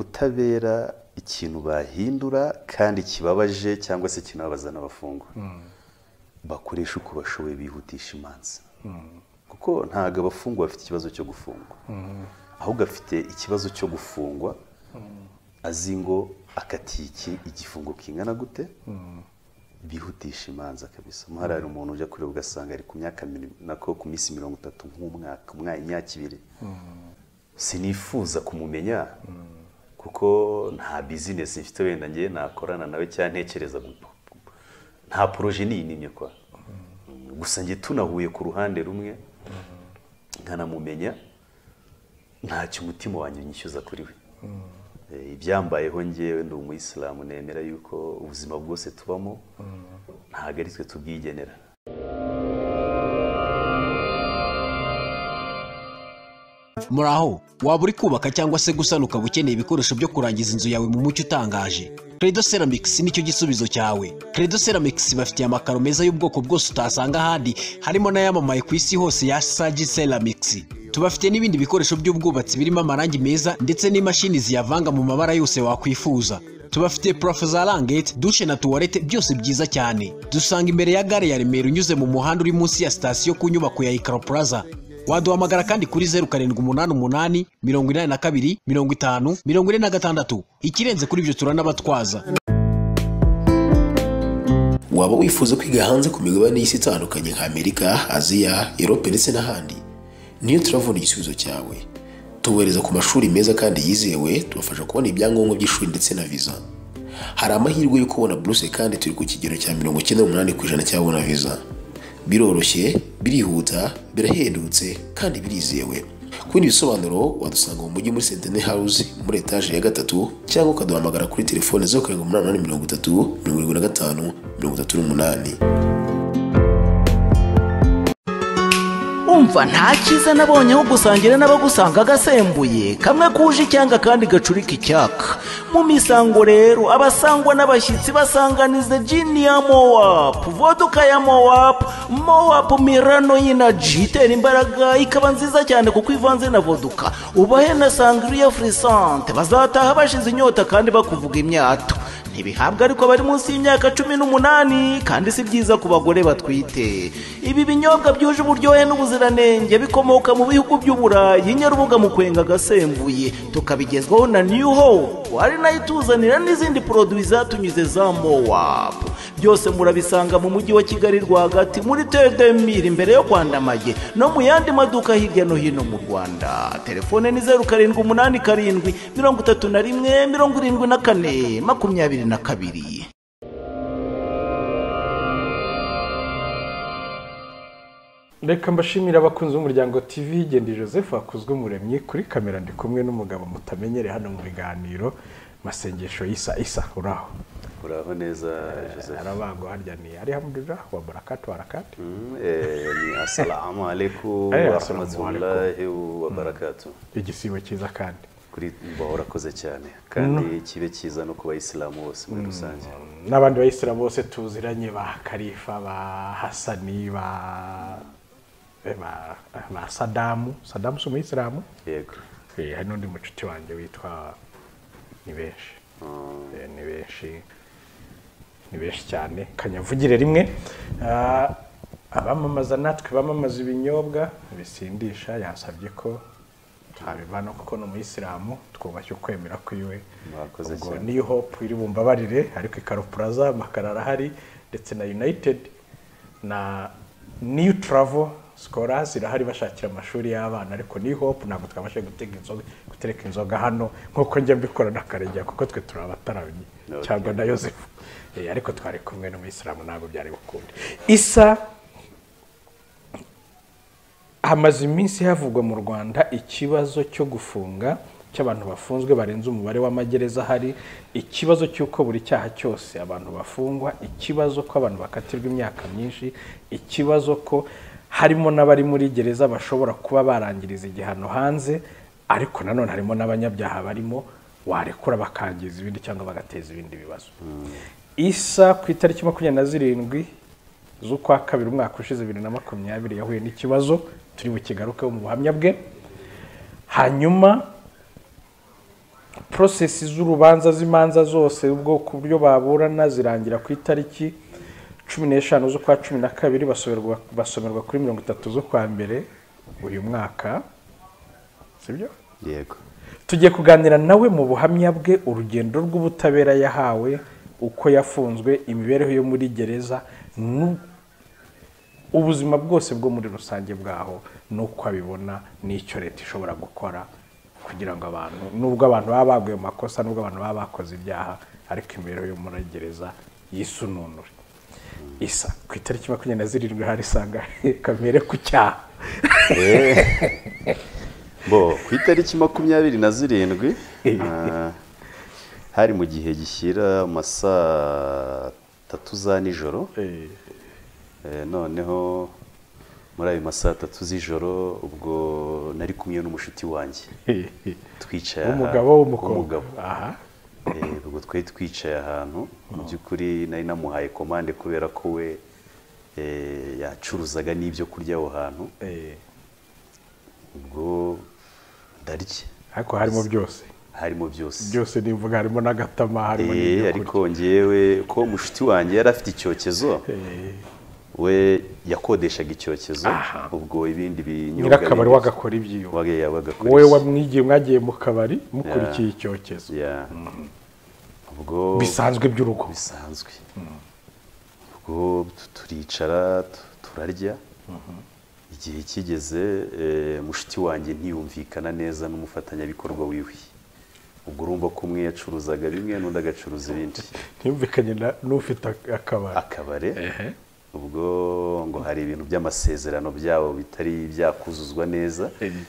ubutabera ikintu bahindura kandi kibabaje cyangwa se kinababaza n'abafungwa bakoresha uko bashoboye bihutisha imanza kuko ntabwo abafungwa bafite ikibazo cyo gufungwa ahubwo afite ikibazo cyo gufungwa azi ngo akatiye iki igifungo kingana gute bihutisha imanza kabisa umuhari hari umuntu ujya kureba ugasanga ari ku myaka nako ku minsi mirongo itatu nk'umwaka imyaka ibiri sinifuza kumumenya kuko nta bizinesi mfite wenda ngewe nakorana nawe cyangwa ntekereza nta poroje niyinimye kwa gusa njye tunahuye ku ruhande rumwe nkanamumenya ntacyo umutima wanjye unyishyuza kuri we ibyambayeho ngewe ndi umuyisilamu nemera yuko ubuzima bwose tubamo ntabwo ari twe tubwigenera muri aho waba uri kubaka cyangwa se gusana ukaba ukeneye ibikoresho byo kurangiza inzu yawe mu mucyo utangaje credo ceramics nicyo gisubizo cyawe credo ceramics bafitiye amakaro meza y'ubwoko bwose utasanga ahandi harimo n'ayamamaye ku isi hose ya sagi ceramics tubafite n'ibindi bikoresho by'ubwubatsi birimo amarangi meza ndetse n'imashini ziyavanga mu mabara yose wakwifuza tubafite purafo za rangete dushe na tuwarete byose byiza cyane dusanga imbere ya gare ya remera unyuze mu muhanda uri munsi ya sitasiyo ku nyubako ya ikaro plaza waduhamagara kandi kuri zeru karindwi umunani umunani mirongo inani na kabiri mirongo itanu mirongo ine na gatandatu ikirenze kuri ibyo turanabatwaza waba wifuza kwiga hanze ku migabane y'isi itandukanye nka amerika aziya erope ndetse n'ahandi niyo turavuna igisubizo cyawe tubohereza ku mashuri meza kandi yizewe tubafasha kubona ibyangombwa by'ishuri ndetse na viza hari amahirwe yo kubona buruse kandi turi ku kigero cya mirongo icyenda n'umunani ku ijana cy'ababona viza biroroshye birihuta birahendutse kandi birizewe ku bindi bisobanuro wadusanga mu mujyi muri sentene hawuzi muri etaje ya gatatu cyangwa ukaduhamagara kuri telefone zeru karindwi umunani umunani mirongo itatu mirongo irindwi na gatanu mirongo itatu n'umunani umva nta cyiza nabonye aho gusangira n'abagusanga agasembuye kamwe kuje icyanga kandi gacurika icyaka mu misango rero abasangwa n'abashyitsi basanganiza jini ya mowapu voduka ya mowapu mowapu mirano y'inaji itera imbaraga ikaba nziza cyane kuko ivanze na voduka ubahe na sangriya furisante bazataha bashize inyota kandi bakuvuga imyato ntibihabwa ariko bari munsi y'imyaka cumi n'umunani kandi si byiza ku bagore batwite ibi binyobwa byuje uburyohe n'ubuziranenge bikomoka mu bihugu by'uburayi nyarubuga mu kwenga agasembuye tukabigezwaho na new hope ari nayo ituzanira n'izindi poroduwi zatunyuze za mowapu byose murabisanga mu mujyi wa kigali rwagati muri tedemiri imbere yo kwandamaye no mu yandi maduka hirya no hino mu rwanda telefone ni zeru karindwi umunani karindwi mirongo itatu na rimwe mirongo irindwi na kane makumyabiri na kabiri reka mbashimire abakunzi b'umuryango tv gendeye joseph wakozwe umuremyi kuri kamera ndi kumwe n'umugabo mutamenyereye hano mu biganiro masengesho isa isa uraho uraho neza Eh, joseph arabango harya ni arihamdulillah wa barakatu barakatu Mm, eh, ni asalamu alaikum Eh, wa assalamu rahmatullahi wa barakatuh igisibo cyiza kandi kuri mbahorakoze cyane kandi kibe cyiza no ku bayisilamu bose muri rusange n'abandi bayisilamu bose tuziranye ba karifa ba hasani ba eh, ba ba sadamu sadamu si umuyisilamu yego Eh, hari n'undi mucuti wanjye witwa ni benshi Eh, ni benshi ni benshi cyane kanyavugire rimwe Ah, abamamaza natwe bamamaza ibinyobwa bisindisha yasabye ko twabivana kuko ni umuyisilamu twubashye ukwemera kwiwe Mwakoze ubwo cyane. niyo hope iri bumbabarire ariko ikarupuraza amakara arahari ndetse na united na new travel sikora zirahari bashakira amashuri y'abana ariko ni hope ntabwo twabashe gutega inzoga gutereka inzoga hano nk'uko njya mbikora na karegeya kuko twe turi abataramyi Okay. cyangwa na yosefu Eh, ariko twari kumwe n'umuyisilamu ntabwo byari gukunde isa hamaze iminsi havugwa mu rwanda ikibazo cyo gufunga cy'abantu bafunzwe barenze umubare w'amagereza ahari ikibazo cy'uko buri cyaha cyose abantu bafungwa ikibazo ko abantu bakatirwa imyaka myinshi ikibazo ko harimo n'abari muri gereza bashobora kuba barangiriza igihano hanze ariko nanone harimo n'abanyabyaha barimo warekura bakangiza ibindi cyangwa bagateza ibindi bibazo isa ku itariki makumyabiri na zirindwi z'ukwa kabiri umwaka ushize bibiri na makumyabiri yahuye n'ikibazo turi bukigarukeho mu buhamya bwe hanyuma porosesi z'urubanza z'imanza zose ubwo ku buryo baburana zirangira ku itariki cumi n'eshanu z'ukwa cumi na kabiri basomerwa basomerwa kuri mirongo itatu z'ukwa mbere uyu mwaka sibyo yego tugiye kuganira nawe mu buhamya bwe urugendo rw'ubutabera yahawe uko yafunzwe imibereho yo muri gereza nu- ubuzima bwose bwo muri rusange bwaho n'uko abibona n'icyo leta ishobora gukora kugira ngo abantu nubwo abantu baba baguye mu makosa nubwo abantu baba bakoze ibyaha ariko imibereho yo muri gereza yisununure isa ku itariki makumyabiri na zirindwi hari isanga kamere ku cyaha bo ku itariki makumyabiri na zirindwi ah, hari mu gihe gishyira mu ma saa tatu za nijoro Eh, noneho muri ayo ma saa tatu z'ijoro ubwo nari kumwe n'umushuti wanjye twicaye aha- umugabo w'umukobwa w'umugabo. aha Eh, ubwo twari twicaye ahantu mu by'ukuri nari namuhaye komande kubera ko we eh, yacuruzaga n'ibyo kurya aho hantu eh, ubwo ndarya ariko harimo byose harimo byose byose nimvuga harimo n'agatama harimo Eh, n'ibyo kurya ariko ngewe ko mushiki wanjye yari afite icyokezo Eh, we yakodeshaga icyokezo Aha. ubwo ibindi binyobwa nyirakabari bindi- wagakora iby'iwe Waga- ya, wagakora wowe iki? wamwigiye mwagiye mu kabari mukurikiye icyokezo Ya. ubwo bisanzwe by'urugo bisanzwe ubwo tu- turicara tu- turarya igihe kigeze eh, mushiki wanjye ntiyumvikana neza n'umufatanyabikorwa wiwe ubwo urumva ko umwe yacuruzaga bimwe n'undi agacuruza ibindi ntiyumvikanye na- n'ufite ak- akabari akabare ubwo ngo hari ibintu by'amasezerano byabo bitari byakuzuzwa neza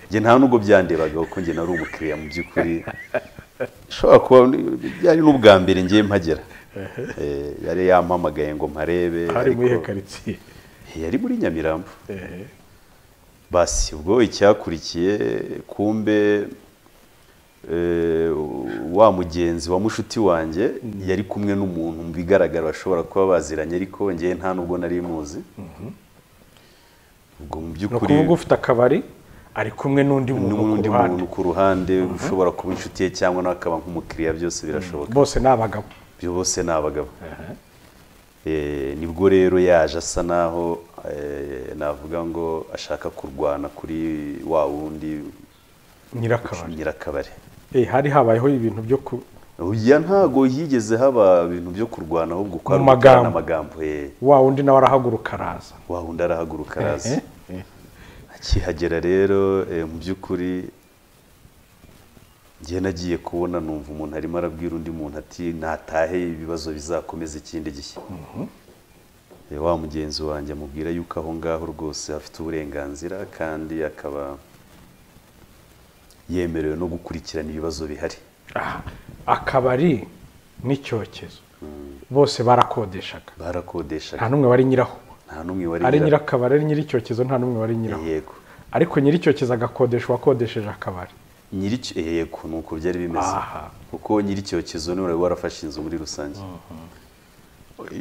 njye nta nubwo byandebagaho ko njye nari umukiriya mu by'ukuri ishobora kuba ni- byari n'ubwa mbere ngiye mpagera Eh, yari yampamagaye ngo mparebe hari muri ariko- iyo karitsiye yari muri nyamirambo Eh, basi ubwo icyakurikiye kumbe eh, wa mugenzi wa mushuti wanjye yari kumwe n'umuntu mu bigaragara bashobora kuba baziranye ariko ngewe nta nubwo nari muzi ubwo mu ni ukuvuga by'ukuri ufite akabari ari kumwe n'undi muntu ku n'undi ruhande muntu ku ruhande ushobora kuba inshuti ye cyangwa nawe akaba nk'umukiriya byose birashoboka bose ni abagabo ibyo bose ni abagabo Eh, nibwo rero yaje asa naho eh, navuga ngo ashaka kurwana kuri wa wundi nyirakabari nyirakabare Eh, hari habayeho ibintu byo ku ya ntago higeze haba ibintu byo kurwana ahubwo ko Mu magambo. amagambo eh, wa wundi nawe arahaguruka araza wa wundi arahaguruka araza Eh, akihagera rero eh, mu by'ukuri njye nagiye kubona numva umuntu arimo arabwira undi muntu ati natahe ibibazo bizakomeza ikindi gihe Eh, wa mugenzi wanjye amubwira yuko aho ngaho rwose afite uburenganzira kandi akaba yemerewe no gukurikirana ibibazo bihari aha. akabari n'icyokezo bose barakodeshaga barakodeshaga nta n'umwe wari nyiraho nta n'umwe wari ari nyira- nyirakabari ari nyir'icyokezo nta n'umwe wari nyiraho yego ariko nyir'icyokezo agakodesha uwakodesheje akabari nyiri yego ni uko byari bimeze Aha. kuko nyir'icyokezo niwe wari warafashe inzu muri rusange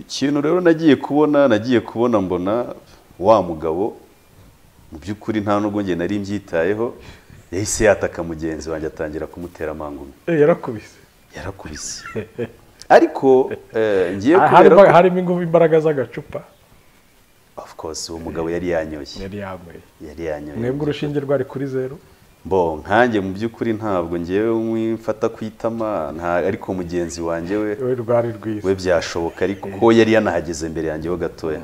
ikintu rero nagiye kubona nagiye kubona mbona wa mugabo mu by'ukuri nta nubwo njye nari mbyitayeho yahise yataka mugenzi wanjye atangira kumutera amangumi Eh, yarakubise yarakubise ariko eh, ngiye Ah, kubera harimo- ko- harimo ingufu imbaraga z'agacupa of course uwo mugabo yari yanyoye yari yanyweye yari yanyoye mwebwe urushinge rwari kuri zeru bo nkanjye mu by'ukuri ntabwo ngewe mwifata ku itama nta ariko mugenzi wanjye we we rwari we rwiza byashoboka ariko ko yari yanahageze imbere yanjyeho gatoya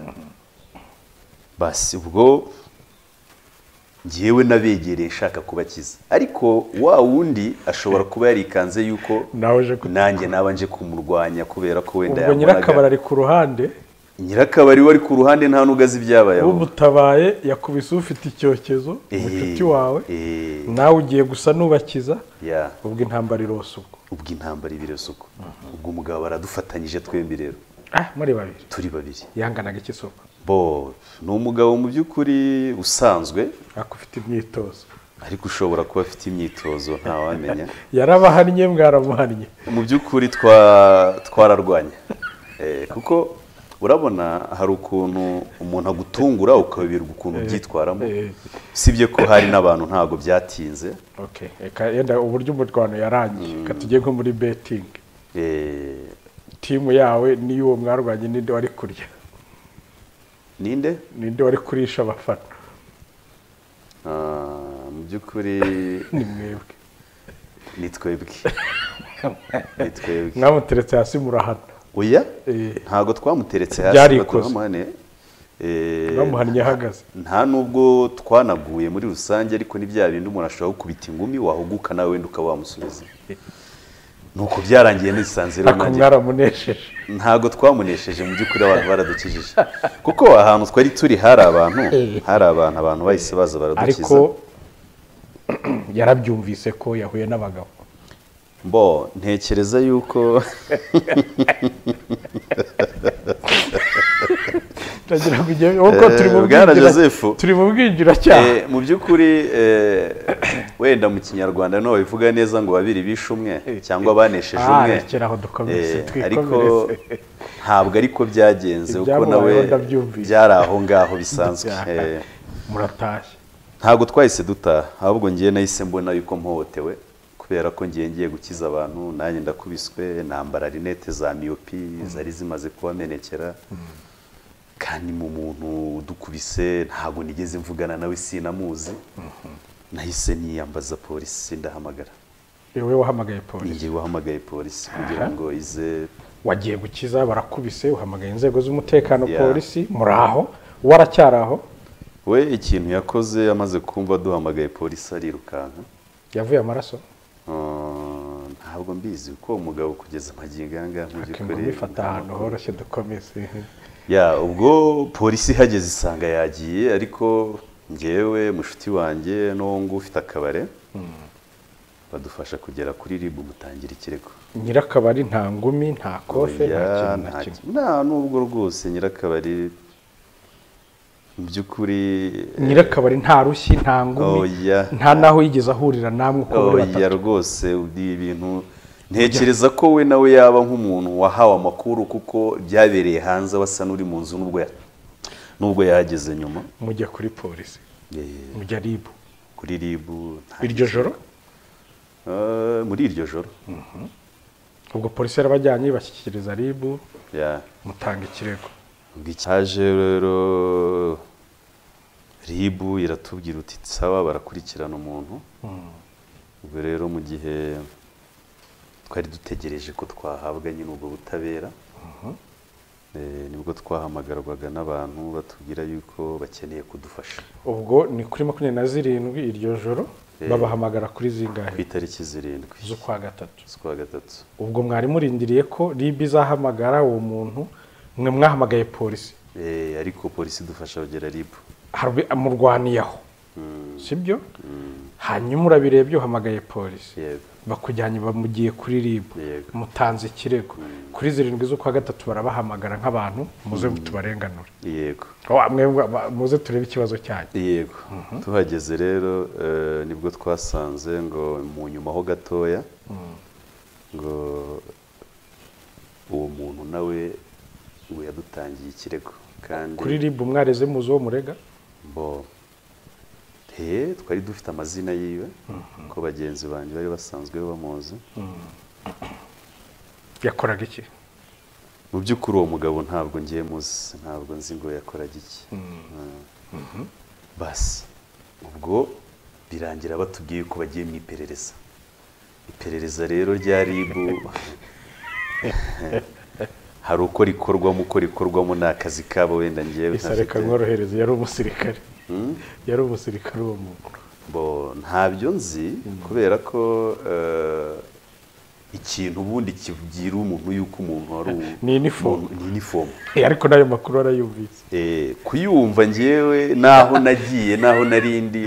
basi ubwo ngewe nabegereye nshaka kubakiza ariko wa wundi ashobora kuba yarikanze yuko nawe uje ku- nanjye naba nje kumurwanya kubera ko wenda ubwo nyirakabari yamunaga ari ku ruhande nyirakabari wari ku ruhande nta n'ubwo azi ibyabaye aho. ubutabaye yakubise ufite icyokezo Eh, umucuti wawe eh, nawe ugiye gusa n'ubakiza yeah. ubwo intambara irose ubwo ubwo intambara ibirasa uko ubwo umugabo aradufatanyije twembi rero ah muri babiri turi babiri yanganaga iki soko bo ni umugabo mu by'ukuri usanzwe ariko ufite imyitozo ariko ushobora kuba afite imyitozo ntawamenya yarabahannye mwaramuhannye mu by'ukuri twa- twararwanya Eh, kuko urabona hari ukuntu umuntu agutungura ukayoberwa ukuntu ubyitwaramo usibye ko hari n'abantu ntabwo byatinze Okay, reka yenda uburyo umurwano yarangiye reka tujye nko muri betingi Eh, timu yawe niyo uwo mwarwanye ninde wari kurya ninde ninde wari kurisha abafana Ah, mu by'ukuri ni mwebwe ni twebwe ni twebwe mwamuteretse hasi murahana oya Eh. ntabwo twamuteretse hasi Byari ngo ikosa. turamuhane. Eh, bamuhannye ahagaze nta nubwo twanaguye muri rusange ariko ni bya bindi umuntu ashobora gukubita ingumi wahuguka nawe wenda ukaba wamusubiza nuko byarangiye nisanze rero ariko nanjye mwaramunesheje ntabwo twamunesheje mu by'ukuri abantu baradukijije kuko ahantu twari turi hari abantu hari abantu abantu bahise baza baradukiza ariko yarabyumvise ko yahuye n'abagabo bo ntekereza yuko turagira ngo ujye kuko Eh, turi mu Bwana bwinjira- Joseph. turi mu bwinjiracyaha Eh, mu by'ukuri eh, wenda mu kinyarwanda niho babivuga neza ngo babiri bishe umwe cyangwa banesheje Ah, umwe rekeraho dukomeze, Eh, twikomereze. ariko ntabwo ariko byagenze kuko Ibyamubayeho nawe ndabyumvise. byari aho ngaho bisanzwe Eh, muratashye ntabwo twahise dutaha ahubwo ngiye nahise mbona yuko mpohotewe kubera ko ngiye ngiye gukiza abantu nanjye ndakubiswe nambara rinete za miyopi zari zimaze kubamenekera kandi mu muntu udukubise ntabwo nigeze mvugana nawe sinamuzi nahise niyambaza polisi ndahamagara wowe wahamagaye polisi ngiye wahamagaye polisi kugira ngo ize wagiye gukiza barakubise uhamagaye inzego z'umutekano Yeah. polisi muri aho waracyari aho we ikintu yakoze amaze kumva duhamagaye polisi arirukanka yavuye amaraso Ah, ntabwo mbizi kuko uwo mugabo kugeza amagingo aya ngaya mu Reka by'ukuri bifata ahantu horoshye dukomeze ya ubwo polisi ihageze isanga yagiye ariko ngewe mushuti wanjye n'uwo nguwo ufite akabare badufasha kugera kuri rib mutangira ikirego nyirakabari nta ngumi nta kofe Oya, nta kintu na nta kimwe ki- nta nubwo rwose nyirakabari mu by'ukuri nyirakabari nta rushyi nta ngumi Oya. nta n'aho yigeze ahurira namwe uko muri oya batatu rwose ni ibintu ntekereza ko we nawe yaba nk'umuntu wahawe amakuru kuko byabereye hanze wasa n'uri mu nzu n'ubwo ya- n'ubwo yahageze nyuma mujya kuri polisi Eh, mujya ribu kuri ribu nta- iryo joro Eh, muri iryo joro ubwo polisi yarabajyanye ibashyikiriza ribu Ya. mutanga ikirego ubwo icyaje rero ribu iratubwira uti sawa barakurikirana umuntu ubwo rero mu gihe twari dutegereje ko twahabwa nyine ubwo butabera Eh, nibwo twahamagarwaga n'abantu batubwira yuko bakeneye kudufasha ubwo ni kuri makumyabiri na zirindwi iryo joro babahamagara kuri ku zingahe itariki zirindwi z'ukwa gatatu z'ukwa gatatu ubwo mwari murindiriye ko ribu izahamagara uwo muntu mwe mwahamagaye polisi Eh, ariko polisi idufasha kugera ribu Harbi- amurwaniye aho sibyo hanyuma urabirebye uhamagaye polisi yego bakujyanye bamugiye kuri ribu Yego. mutanze ikirego kuri zirindwi z'ukwa gatatu barabahamagara nk'abantu muze tubarenganure yego Oh, mwebwe aba- muze turebe ikibazo cyanyu yego tuhageze rero eh, nibwo twasanze ngo mu nyuma ho gatoya ngo uwo muntu nawe we yadutangiye ikirego kandi kuri ribu mwareze muzi uwo murega bo he twari dufite amazina yiwe ko bagenzi banjye bari basanzwe bamuzi yakoraga iki mu by'ukuri uwo mugabo ntabwo ngiye muzi ntabwo nzi ngo yakoraga iki Mm. basi ubwo birangira batubwiye ko bagiye mu iperereza iperereza rero rya ribu hari uko rikorwamo uko rikorwamo ni akazi kabo wenda ngewe isa reka ntafite- mworohereze yari umusirikare yari umusirikare uwo muntu bo ntabyo nzi kubera ko eh, ikintu ubundi kibwira umuntu yuko umuntu wari u- Ni inifomu. umuntu- ni inifomu Eh, ariko n'ayo makuru arayumvise Eh, kuyumva ngewe naho nagiye naho narindi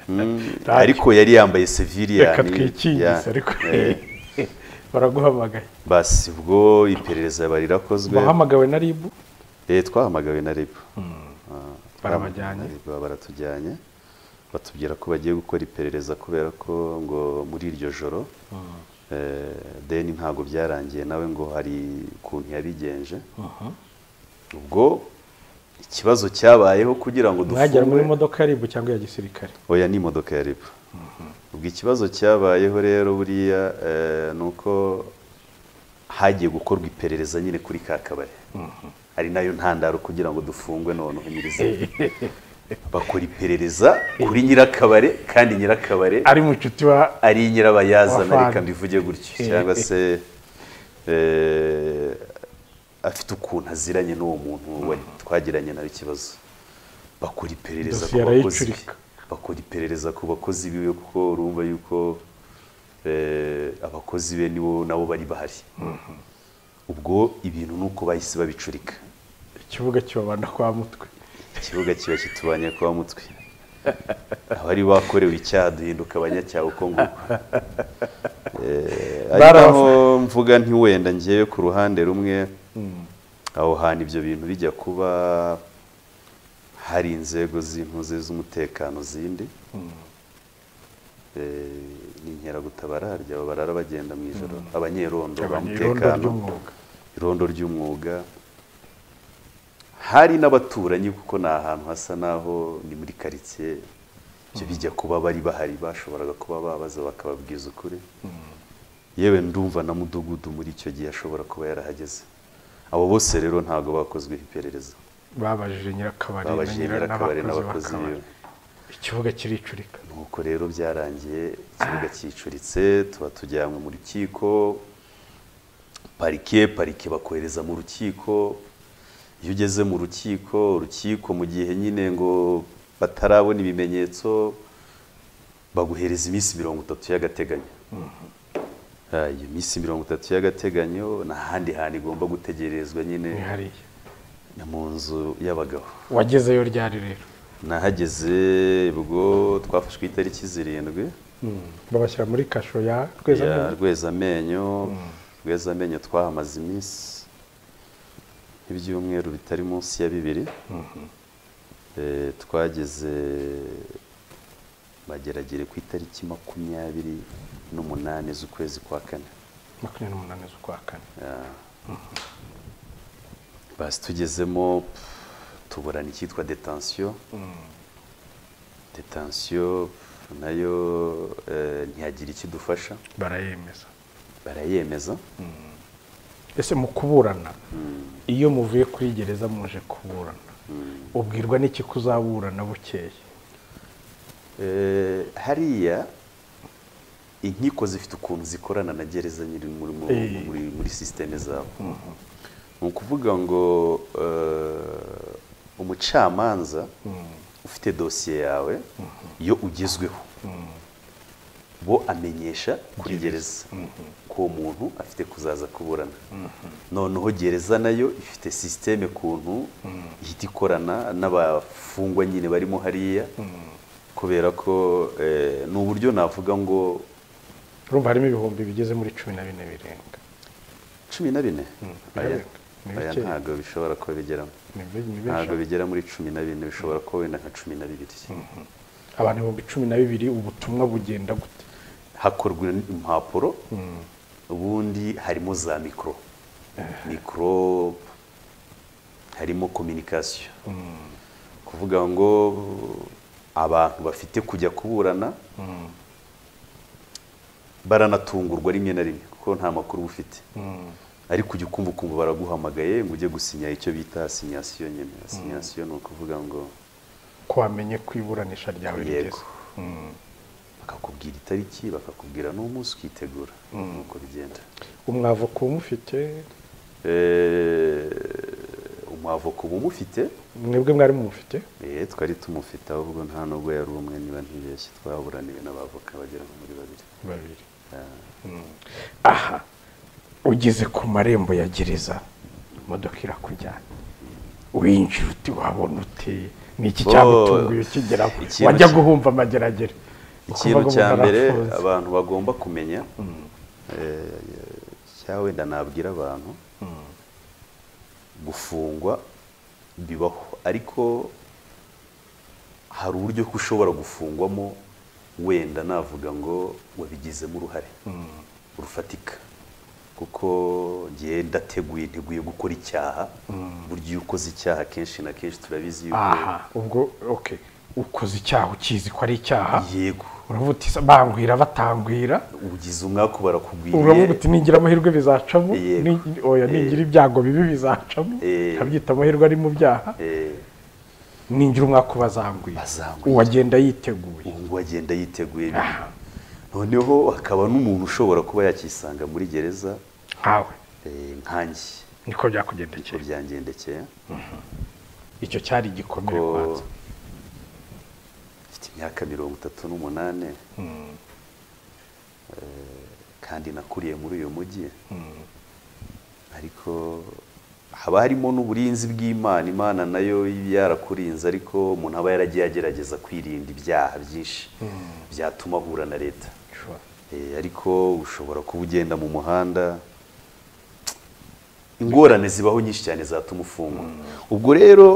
Mm, ariko yari yambaye reka seviliyani twikingise ariko baraguhamagaye basi ubwo iperereza yaba rirakozwe wahamagawe na ribu Eh, twahamagawe na rib barabajyanye baratujyanye batubwira ko bagiye gukora iperereza kubera ko ngo muri iryo joro eh, deni ntabwo byarangiye nawe ngo hari ukuntu yabigenje ubwo ikibazo cyabayeho kugira ngo mwagera muri dufungwe modoka ya ribu cyangwa iya gisirikare oya ni imodoka ya ribu ubwo ikibazo cyabayeho rero buriya eh, ni uko hagiye gukorwa iperereza nyine kuri ka kabari ari nayo ntandaro kugira ngo dufungwe noneho nyirizina bakora iperereza kuri nyirakabare kandi nyirakabare ari mu nshuti wa ari nyirabayazana Wavanye. reka mbivuge gutyo cyangwa se eh, afite ukuntu aziranye n'uwo muntu wa- twagiranye nawe ikibazo bakora iperereza ku Dosiye bakozi be arayicurika. bakora iperereza ku bakozi biwe kuko urumva yuko eh, abakozi be nibo nabo bari bahari ubwo ibintu ni uko bahise babicurika ikibuga kibabana kwa mutwe ikibuga kiba kitubanye kuba mutwe abari bakorewe icyaha duhinduka abanyacyaha uko nguko Eh, ari Baraza. naho mvuga nti wenda ngewe ku ruhande rumwe aho hantu ibyo bintu bijya kuba hari inzego z'impuze z'umutekano zindi Eh, ni inkeragutabara harya abo barara bagenda mu ijoro abanyerondo ba abanyerondo mutekano ry'umwuga irondo ry'umwuga hari n'abaturanyi kuko ni ahantu hasa naho ni muri karitsiye ibyo bijya kuba bari bahari bashoboraga kuba babaza bakababwiza ukuri yewe ndumva na mudugudu muri icyo gihe ashobora kuba yarahageze abo bose rero ntabwo bakozweho iperereza babajije nyirakabari na babajije nyira- nyirakabari n'abakozi biwe ikibuga kiricurika nuko rero byarangiye ikibuga cyicuritse tuba tujyanywe mu rukiko parike parike bakohereza mu rukiko iyo ugeze mu rukiko urukiko mu gihe nyine ngo batarabona ibimenyetso baguhereza iminsi mirongo itatu y'agateganyo Ah, iyo minsi mirongo itatu y'agateganyo ni ahandi hantu igomba gutegerezwa nyine nihariye ni mu nzu y'abagabo wagezeyo ryari rero nahageze ubwo twafashwe itariki zirindwi babashyira muri kasho ya tweza ya rwezamenyo rwezamenyo twahamaze iminsi nk'ibyumweru bitari munsi ya bibiri Eh, twageze bageragere ku itariki makumyabiri n'umunani z'ukwezi kwa kane makumyabiri n'umunani z'ukwa kane basi tugezemo pff, tuburana icyitwa detansiyo detansiyo pff, nayo eh, ntihagira ikidufasha barayemeza barayemeza ese mu kuburana iyo muvuye kuri gereza muje kuburana ubwirwa n'iki kuzaburana bukeye Eh, hariya inkiko zifite ukuntu zikorana na gereza nyiri muri, muri, Eh. muri, muri sisiteme zabo ni ukuvuga ngo eh, umucamanza ufite dosiye yawe iyo ugezweho bo amenyesha kuri gereza ko uwo muntu afite kuzaza kuburana noneho gereza nayo ifite sisiteme kuntu ihita ikorana n'abafungwa nyine barimo hariya kubera ko eh, ni uburyo navuga ngo urumva harimo ibihumbi bigeze muri cumi na bine birenga cumi na bine aya birarenga. Ni aya bikeya. ntabwo bishobora kuba bigeramo Ni be- ni benshi. ntabwo bigera muri cumi na bine bishobora kuba wenda nka cumi na bibiri abantu ibihumbi cumi na bibiri ubutumwa bugenda gute hakorwa impapuro ubundi harimo za mikoro mikoro harimo kominikasiyo kuvuga ngo abantu bafite kujya kuburana baranatungurwa rimwe na rimwe kuko nta makuru uba ufite ariko ujya ukumva ukumva baraguhamagaye ngo ujye gusinya icyo bita sinyasiyo nyine sinyasiyo ni ukuvuga ngo ko wamenye ko iburanisha ryawe rigeze yego bakakubwira itariki bakakubwira n'umunsi ukitegura nuko bigenda umwavoka uba umufite Eh, umwavoka uba umufite mwebwe mwari mumufite Eh, twari tumufite ahubwo nta nubwo yari umwe niba ntibeshye twaburaniwe n'abavoka bagera nko muri babiri babiri Mm. aha ugeze ku marembo ya gereza imodoka irakujyana winjira uti wabona uti ni iki Oh. cyagutunguye ukigera Ikintu wajya ki- guhumva amageragere ikintu Ukumva ngo cya umuntu mbere arafunze. abantu bagomba kumenya eh, cyangwa wenda nabwira abantu gufungwa bibaho ariko hari uburyo ko ushobora gufungwamo wenda navuga ngo wabigizemo uruhare rufatika kuko ngewe ndateguye nteguye gukora icyaha burya iyo ukoze icyaha kenshi na kenshi turabizi yuko aha ubwo okay ukoze icyaha ukizi ko ari icyaha yego uravuga uti "Se, bangwira batangwira ugize umwaku uravuga barakugwiriye uti nigira amahirwe bizacamo Yego. ni- oya nigira ibyago bibi bizacamo Eh. nkabyita amahirwe ari mu byaha Eh, ningira umwaka ubazangwira Bazangwira. uwagenda yiteguye ubu ngubu agenda yiteguye ibintu noneho hakaba n'umuntu ushobora kuba yakisanga muri gereza nkawe eh, nkanjye niko niko byakugendekeye byangendekeye icyo cyari igikomere Ko- kwanza mfite imyaka mirongo itatu n'umunani Eh, kandi nakuriye muri uyu mujyi ariko haba harimo n'uburinzi bw'imana imana nayo yarakurinze ariko umuntu aba yaragiye agerageza kwirinda ibyaha byinshi byatuma ahura na leta Sure. Eh, ariko ushobora kuba ugenda mu muhanda ingorane zibaho nyinshi cyane zatuma ufungwa ubwo rero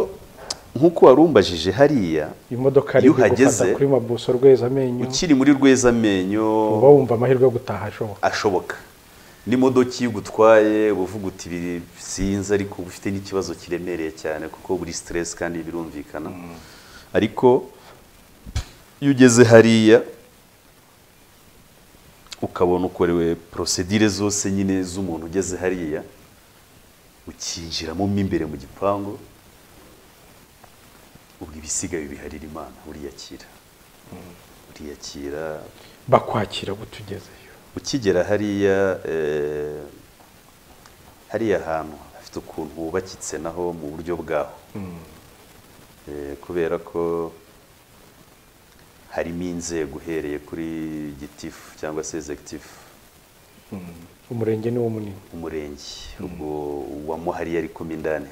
nk'uko warumbajije hariya iyo imodoka ari gufata uhageze kuri mabuso rweza amenyo ukiri muri rwezamenyo uba wumva amahirwe yo gutaha ashoboka ashoboka n'imodoka iyo ugutwaye uba uvuga uti "Ibi sinzi ariko uba ufite n'ikibazo kiremereye cyane kuko buri stress kandi birumvikana ariko iyo ugeze hariya ukabona ukorewe prosedire zose nyine z'umuntu ugeze hariya ukinjiramo mo imbere mu gipangu ubwo ibisigaye biharira imana uriyakira uriyakira bakwakira gutugezeyo ukigera hariya eh, hariya hantu hafite ukuntu hubakitse naho mu buryo bwaho Eh, kubera ko harimo inzego uhereye kuri gitifu cyangwa se executive umurenge niwo munini umurenge ubwo uwa muhari yari komindani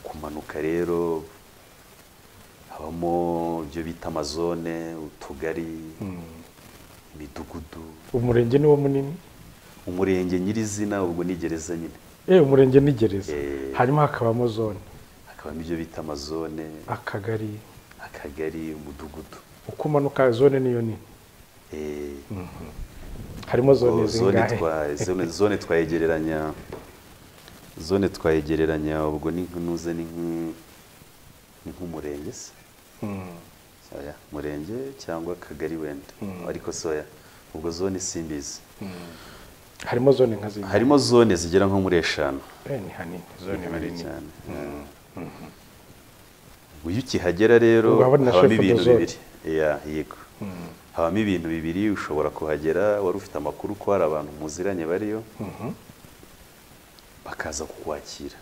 kumanuka rero habamo ibyo bita amazone utugari imidugudu umurenge niwo munini umurenge nyirizina ubwo ni gereza nyine eh umurenge ni gereza Eh. hanyuma hakabamo zone hakabamo ibyo bita amazone akagari akagari umudugudu uko umanuka zone niyo nini Eh, harimo zone ubwo zone zingahe twa- zone- zone twayegereranya zone twayegereranya ubwo ni nkunuze ni nk- ni nk'umurenge se oya murenge cyangwa akagari wenda ariko si oya ubwo zone simbizi harimo zone nka zingahe harimo zone zigera nko muri eshanu Eh, ni hanini zone bari Hanini nini cyane ubwo iyo ukihagera rero Ubwo haba ari na habamo chef de ibintu zone. bibiri Ya, yego habamo ibintu bibiri ushobora kuhagera wari ufite amakuru ko hari abantu muziranye bariyo bakaza kukwakira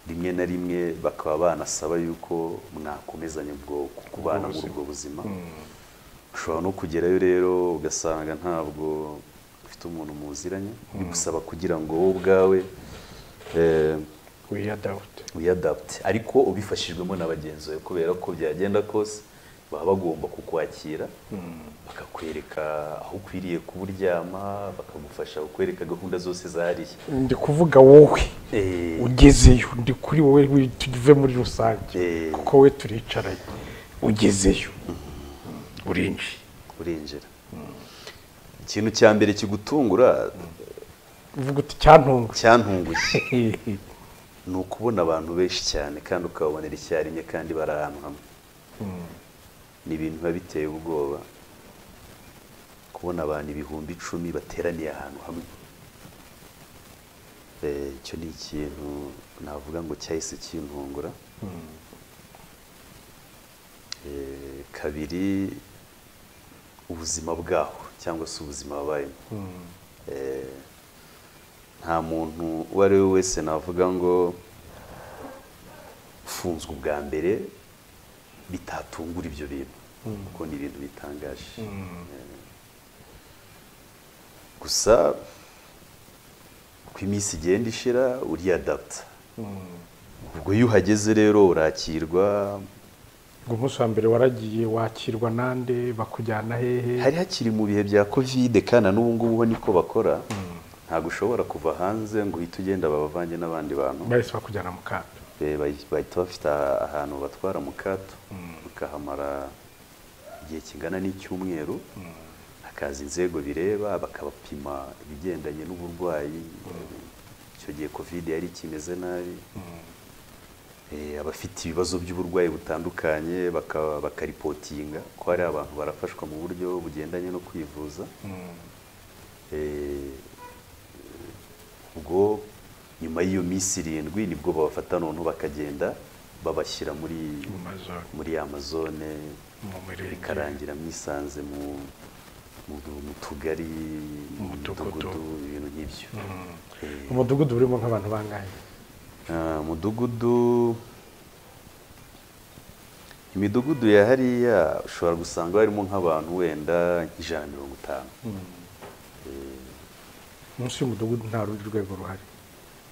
rimwe na rimwe bakaba banasaba yuko mwakomezanya ubwo kubana muri ubwo buzima ushobora no kugerayo rero ugasanga ntabwo ufite umuntu muziranye bigusaba kugira ngo wowe ubwawe eh, wiyadawute wiyadapte ariko ubifashijwemo na bagenzi bawe kubera ko byagenda kose baba bagomba kukwakira bakakwereka aho ukwiriye kuburyama bakagufasha kukwereka gahunda zose zahariye ndi kuvuga wowe Eh. ugezeyo ndi kuri wowe wi- tuve muri rusange Eh. kuko we turicaranye ugezeyo urinjiye urinjira ikintu cya mbere kigutungura uvuga uti cyantunguye cyantunguye ni ukubona abantu benshi cyane kandi ukababonera icyarimwe kandi bari ahantu hamwe ni ibintu biba biteye ubwoba kubona abantu ibihumbi icumi bateraniye ahantu hamwe Eh, icyo ni ikintu navuga ngo cyahise kintungura Eh, kabiri ubuzima bwaho cyangwa se ubuzima babayemo Eh, nta muntu uwo ari we wese navuga ngo ufunzwe ubwa mbere bitatungura ibyo bintu kuko ni ibintu bitangaje Eh, gusa uko iminsi igenda ishira uriyadapta ubwo iyo uhageze rero urakirwa ngo umunsi wa mbere waragiye wakirwa nande bakujyana hehe hari hakiri mu bihe bya kovide kandi na n'ubu ngubu ho niko bakora ntabwo ushobora kuva hanze ngo uhite ugenda babavange n'abandi bantu bahise bakujyana mu kato Eh, bahi- bahita bafite ahantu batwara mu kato bakahamara igihe kingana n'icyumweru hakaza bakazi inzego bireba bakabapima ibigendanye n'uburwayi icyo gihe kovide yari ikimeze nabi Eh, abafite ibibazo by'uburwayi butandukanye baka- bakaripotinga ko hari abantu barafashwa mu buryo bugendanye no kwivuza Eh, ubwo nyuma y'iyo minsi irindwi nibwo babafata noneho bakagenda babashyira muri mu mazu- muri ya mazone mu mirenge bikarangira mwisanze mu mu, mu tugari Mu mudugudu. ibintu nk'ibyo Eh, umudugudu urimo nk'abantu bangahe Ah, umudugudu imidugudu ya hariya ushobora gusanga harimo nk'abantu wenda nk'ijana na mirongo itanu munsi y'umudugudu nta rundi rwego ruhari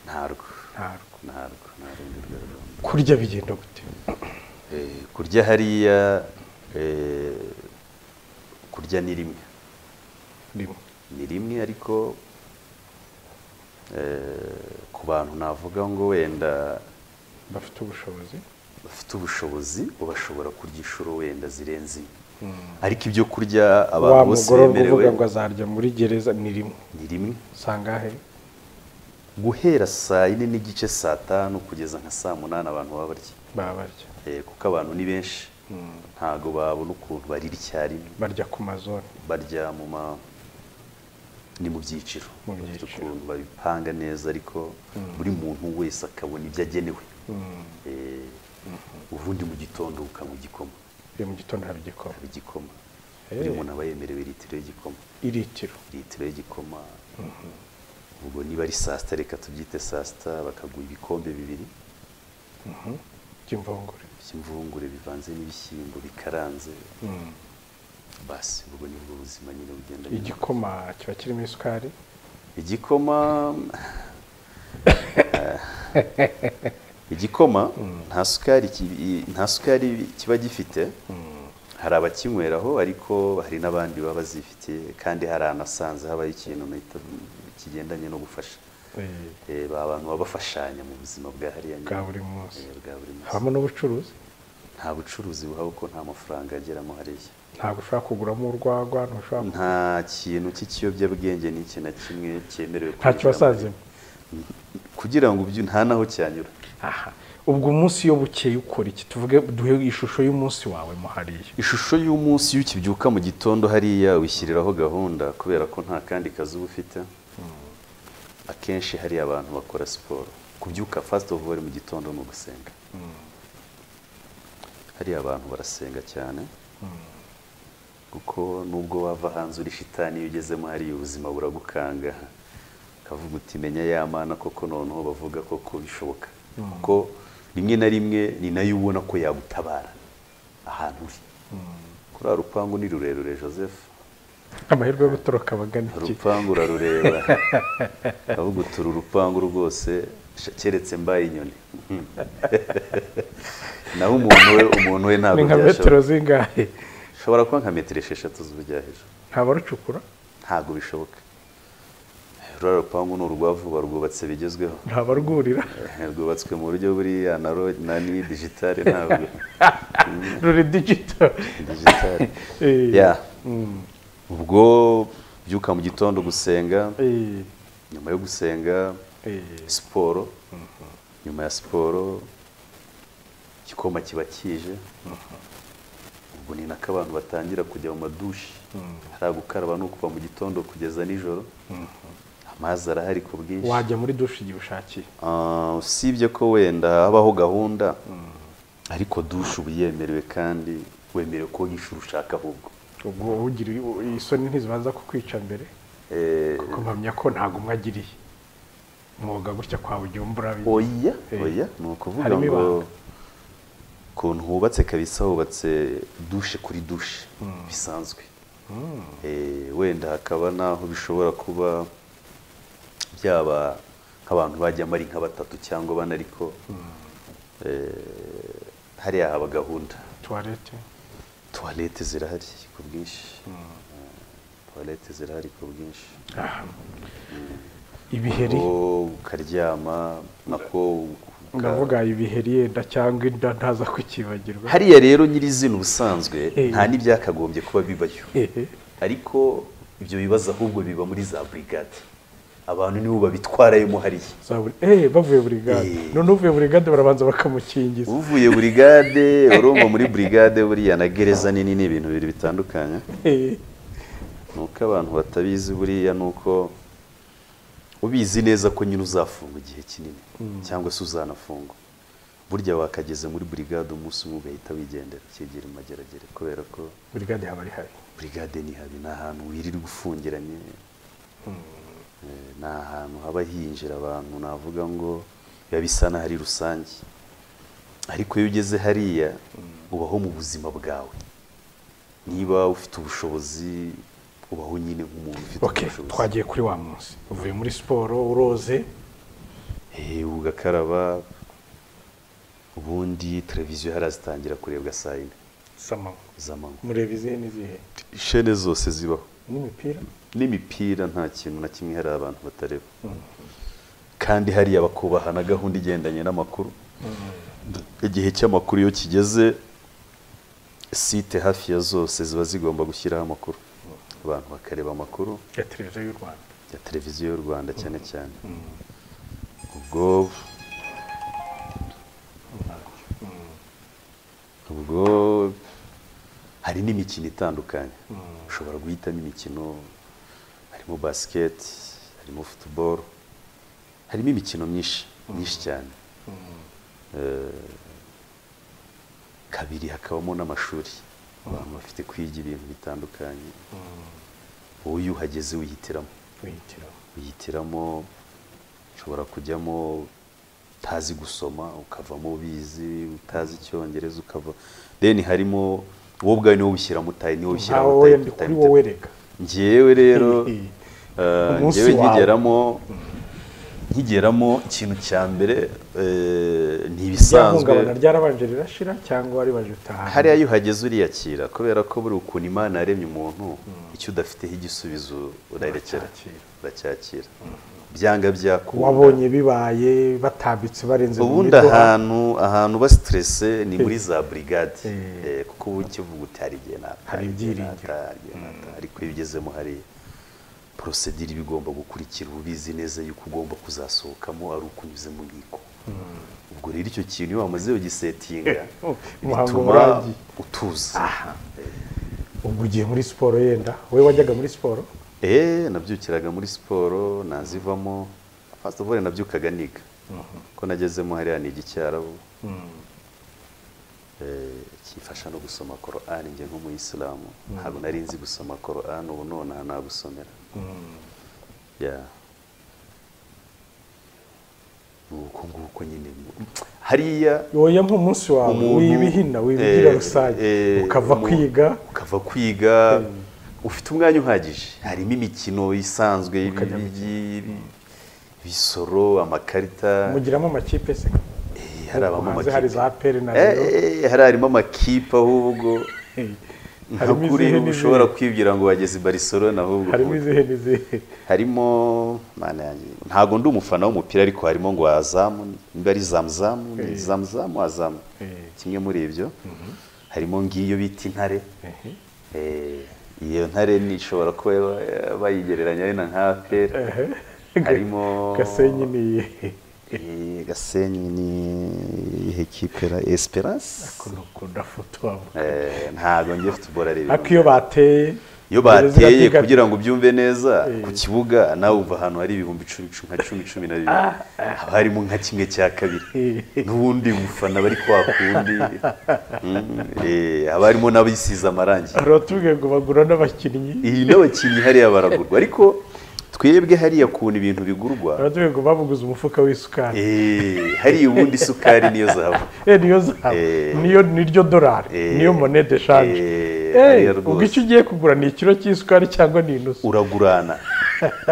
ntarwo ntarwo ntarwo nta rundi rwego kurya bigenda gute Eh, kurya hariya eh, kurya ni rimwe rimwe ni rimwe ariko eh, ku bantu navuga ngo wenda bafite ubushobozi bafite ubushobozi bashobora kurya inshuro wenda zirenze imwe ariko ibyo kurya abantu wa bose mugororwa bemerewe uvuga ngo azarya muri gereza ni rimwe ni rimwe sangahe guhera saa yine n'igice saa tanu kugeza nka saa munani abantu baba barya baba barya Eh, kuko abantu ni benshi ntabwo babona ukuntu barira icyarimwe barya ku mazone barya mu ma ni mu byiciro Mu Bafite byiciro. ukuntu babipanga neza ariko buri muntu wese akabona ibyo agenewe Eh, ubundi mu gitondo ukanywa igikoma iyo mu gitondo haba igikoma haba igikoma Eh. buri muntu aba yemerewe litiro y'igikoma iritiro litiro y'igikoma ubwo niba ari saa sita reka tubyite saa sita bakaguha ibikombe bibiri by'imvungure by'imvungure bivanze n'ibishyimbo bikaranze basi ubwo ni bwo buzima nyine bugenda igikoma kiba kirimo isukari igikoma igikoma nta sukari ki- nta sukari kiba gifite hari abakinyweraho ariko hari n'abandi baba bazifitiye kandi hari anasanze habaho ikintu nahita kigendanye no gufasha eh, Eh, ba bantu baba bafashanya mu buzima bwa hariya nyine. bwa buri munsi Eh, bwa buri munsi habamo n'ubucuruzi nta bucuruzi buhaba kuko nta mafaranga ageramo hariya ntabwo ushobora kuguramo urwagwa ntushobora ku- nta kintu cy'ikiyobyabwenge n'iki na kimwe cyemerewe nta kwinjira kibasazemo muri- kugira ngo ubyu nta naho cyanyura aha ubwo umunsi iyo bukeye ukora iki tuvuge duhe ishusho y'umunsi wawe muhariye ishusho y'umunsi iyo ukibyuka mu gitondo hariya wishyiriraho gahunda kubera ko nta kandi kazi uba ufite akenshi hari abantu bakora siporo kubyuka fasiti ofu mu gitondo ni ugusenga hariya abantu barasenga cyane kuko nubwo wava hanze uri shitani iyo ugezemo hariya ubuzima buragukanga ukavuga uti menya ya mana koko noneho bavuga koko bishoboka kuko rimwe na rimwe ni nayo ubona ko yagutabara ahantu uri kuri uriya rupangu ni rurerure joseph amahirwe yo gutoroka abagana iki urupangu urarureba avuga uti uru rupangu rwose sha- keretse mbaye inyoni naho umuntu we umuntu we ntabwo ni nka metero byashoboka zingahe ushobora kuba nka metero esheshatu z'ubujya hejuru ntabarucukura ntabwo bishoboka ruriya rupangu ni urwa vuba rwubatse bigezweho ntabarwurira rwubatswe mu buryo buriya na ro na ni digitale ntabwo ruri digito digitale Eh, ya ubwo byuka mu gitondo gusenga eh, nyuma yo gusenga eh, siporo nyuma ya siporo igikoma kiba kije ubwo ni nako abantu batangira kujya mu madushi hari gukaraba ni ukuva mu gitondo kugeza nijoro amazi arahari ku bwinshi wajya muri dushe igihe ushakiye Ah, usibye ko wenda habaho gahunda ariko dushe uba yemerewe kandi wemerewe koga inshuro ushaka ahubwo ubwo ugira isoni ntizibanza kukwica mbere Eh, kuko mpamya ko ntago umwe agiriye umwuga gutya kwawe ujya wumva urabizi oya Eh. oya ni ukuvuga Harimo ngo ibanga. ukuntu hubatse kabisa hubatse dushe kuri dushe bisanzwe Eh, wenda hakaba n'aho bishobora kuba byaba nk'abantu bajyamo ari nka batatu cyangwa bane ariko eh, hariya haba gahunda tuwarete tuwarete zirahari ku bwinshi tuwarete zirahari ku bwinshi ibiheri Ko ukaryama nako uka- ndavuga ibiheri yenda cyangwa inda ntaza kukibagirwa hariya rero nyirizina ubusanzwe Eh. nta n'ibyakagombye kuba bibayo Ehe. ariko ibyo bibazo ahubwo biba muri za burigade abantu nibo babitwarayemo hariya Zaburi- eh bavuye burigade Eh. none uvuye burigade barabanza bakamukingiza uvuye burigade urumva muri burigade buriya na gereza nini ni ibintu bibiri bitandukanye Eh, ni uko abantu batabizi buriya ni uko ubizi neza ko nyine uzafunga igihe kinini cyangwa se uzanafungwa burya wakageze muri burigade umunsi umwe ugahita wigendera ukegera imageragere kubera ko burigade haba ari hari burigade ni habi ni ahantu wirirwa ufungiranye Eh, ni ahantu haba hinjira abantu navuga ngo biba bisa n'aho ari rusange ariko iyo ugeze hariya ubaho mu buzima bwawe niba ufite ubushobozi ubaho nyine nk'umuntu ufite ok ubushobozi twagiye kuri wa munsi uvuye muri siporo uroze Eh, ugakaraba ubundi televiziyo harazitangira kurebwa saa yine sama z'amanywa mureba izihe n'izihe ishene zose zibaho n'imipira n'imipira nta kintu na kimwe hari abantu batareba kandi hariya bakubaha na gahunda igendanye n'amakuru igihe cy'amakuru iyo kigeze site hafi ya zose ziba zigomba gushyiraho amakuru abantu bakareba amakuru ya televiziyo y'u rwanda ya televiziyo y'u rwanda cyane cyane ubwo ubwo hari n'imikino itandukanye ushobora guhitamo imikino harimo basiketi harimo futuboro harimo imikino myinshi myinshi cyane Eh, kabiri hakabamo n'amashuri abantu bafite kwiga ibintu bitandukanye wowe iyo uhageze wihitiramo wihitiramo wihitiramo ushobora kujyamo utazi gusoma ukavamo ubizi utazi icyongereza ukava deni harimo wowe ubwawe niwo wishyiramo utaye niwo nta wishyiramo wowe ndi kuri wowe reka ngewe rero Eh, eh, Umunsi ngewe wawe. nkigeramo nkigeramo ikintu cya mbere eh, ntibisanzwe ryahungabana ryarabanje rirashira cyangwa ribaje utaha hariya iyo uhageze uriyakira kubera ko buri ukuntu imana yaremye umuntu icyo udafiteho igisubizo urarekera Uracyakira. uracyakira byanga byakunda wabonye bibaye batambitse barenze mu ubundi midoha. ahantu ahantu uba siterese ni muri za burigade Eh. Eh, kuko uba ukivuga uti hari igihe nata Hari ibyiringiro. nata, hari igihe nata. ariko iyo ugezemo hari porosedire iba igomba gukurikira uba ubizi neza yuko ugomba kuzasohokamo ari ukunyuze mu nkiko ubwo rero icyo kintu iyo wamaze ugisetinga Umuhango bituma urangiye. utuza ubwo ugiye muri siporo yenda wowe wajyaga muri siporo Eh, nabyukiraga muri siporo nazivamo first of all nabyukaga niga ko nagezemo hariya niga icyarabu Eh, kimfasha no gusoma korani njye nk'umuyisilamu ntabwo nari nzi gusoma korani ubu nonaha nagusomera Yeah. Ni uko nguko nyine hariya yoya nk'umunsi wawe wibihina wibigira eh, rusange eh, ukava umu- kwiga ukava kwiga ufite umwanya uhagije harimo imikino isanzwe y'ibi- Ukajya mu- y'ibi- ibisoro amakarita mugiramo amakipe se Eh, hari abamo hanze hari amakipe za peri na Eh, Rayon. eh, hari harimo amakipe ahubwo Eh, nka harimo kuri izihe ubu ushobora n'izihe kwibwira ngo bageze i Barcelona ahubwo harimo izihe n'izihe harimo mana yanjye ntabwo ndi umufana w'umupira ariko harimo ngo azamu niba ari zamuzamu ni zamuzamu azamu Eh. kimwe muri ibyo harimo ngiyo bita intare Ehe. Eh, iyo ntare ni ishobora kuba eh, bayigereranya ari na nka aperi harimo gasenyi ni iyihe Eh, gasenyi ni iyihe kipe ra esperance Ukuntu ukunda futuboro Eh, ntabwo njye futuboro ari ariko iyo bateye iyo gereza bateye irabyiga- kugira ngo ubyumve neza ku kibuga nawe wumva ahantu hari ibihumbi icumi icumi, nka cumi cumi na bibiri haba harimo nka kimwe cya kabiri n'ubundi bufana bari kwa kundi Mm, eh, haba harimo n'abisize amarangi hari abatubwiye ngo bagura n'abakinnyi iyi n'abakinnyi hariya baragurwa ariko twebwe hariya kuntu ibintu bigurwa abatubwiye ngo babuguze umufuka w'isukari eh, hariya ubundi isukari niyo zahabu Eh, niyo zahabu Eh. niyo niryo dorari Eh. niyo monede shanje Eh, Eh, hariya ubwo rwose. icyo ugiye kugura ni ikiro cy'isukari cyangwa ni inusu uragurana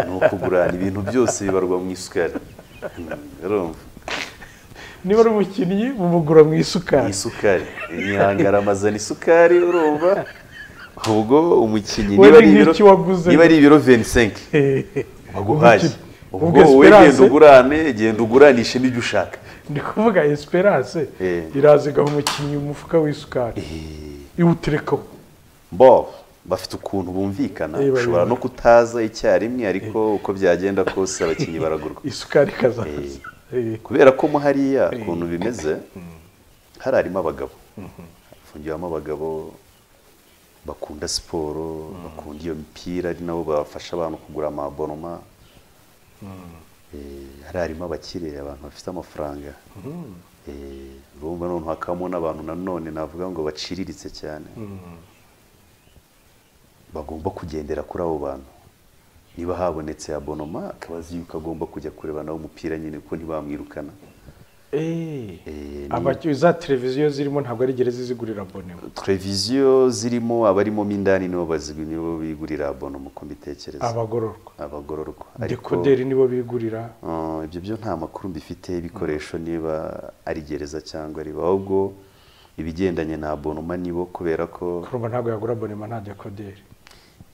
ni ukugurana ibintu byose bibarwa mu isukari Mm, urumva niba ari umukinnyi mumugura mu isukari isukari imihangara amazana isukari urumva ubwo umukinnyi Wenda niba ari ibiro nk'iki waguze. niba ari ibiro 25 baguhaye Umukinnyi. ubwo Ubwo wowe Esperance- genda ugurane genda uguranishe n'ibyo ushaka ndi kuvuga esperance Eh. irazigaho umukinnyi umufuka w'isukari iwuterekaho bo bafite ukuntu bumvikana Iyo bari ushobora bari. no kutaza icyarimwe ariko uko byagenda kose abakinnyi baragurwa isukari ikazaza Eh, kubera ko mo hariya ukuntu bimeze hari harimo abagabo hafungiwemo abagabo bakunda siporo bakunda iyo mipira ari nabo bafasha abantu kugura amabonoma Eh, hari harimo abakire abantu bafite amafaranga Eh, urumva noneho hakabamo n'abantu nanone navuga ngo baciriritse cyane bagomba kugendera kuri abo bantu niba habonetse abonoma akaba azi yuko agomba kujya kureba nawe umupira nyine kuko ntibamwirukana eh. Eh, Abaki- za televiziyo zirimo ntabwo ari gereza zigurira abone televiziyo zirimo abarimo mo indani nibo bazigura nibo bigurira abonoma uko mbitekereza abagororwa abagororwa ariko dekoderi nibo bigurira eh, ibyo byo nta makuru mbifite y'ibikoresho niba ari gereza cyangwa ari ahubwo ibigendanye na abonoma nibo kubera ko kurumva ntabwo yagura abonema nta dekoderi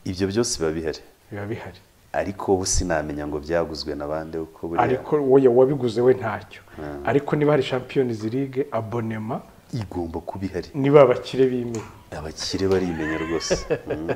ibyo byose biba bihari biba bihari ariko ubu sinamenya ngo byaguzwe na bande uko buriya ariko wowe wabiguze we ntacyo ariko niba hari champions league abonema igomba kuba ihari niba abakire bimenya abakire barimenya rwose Mm.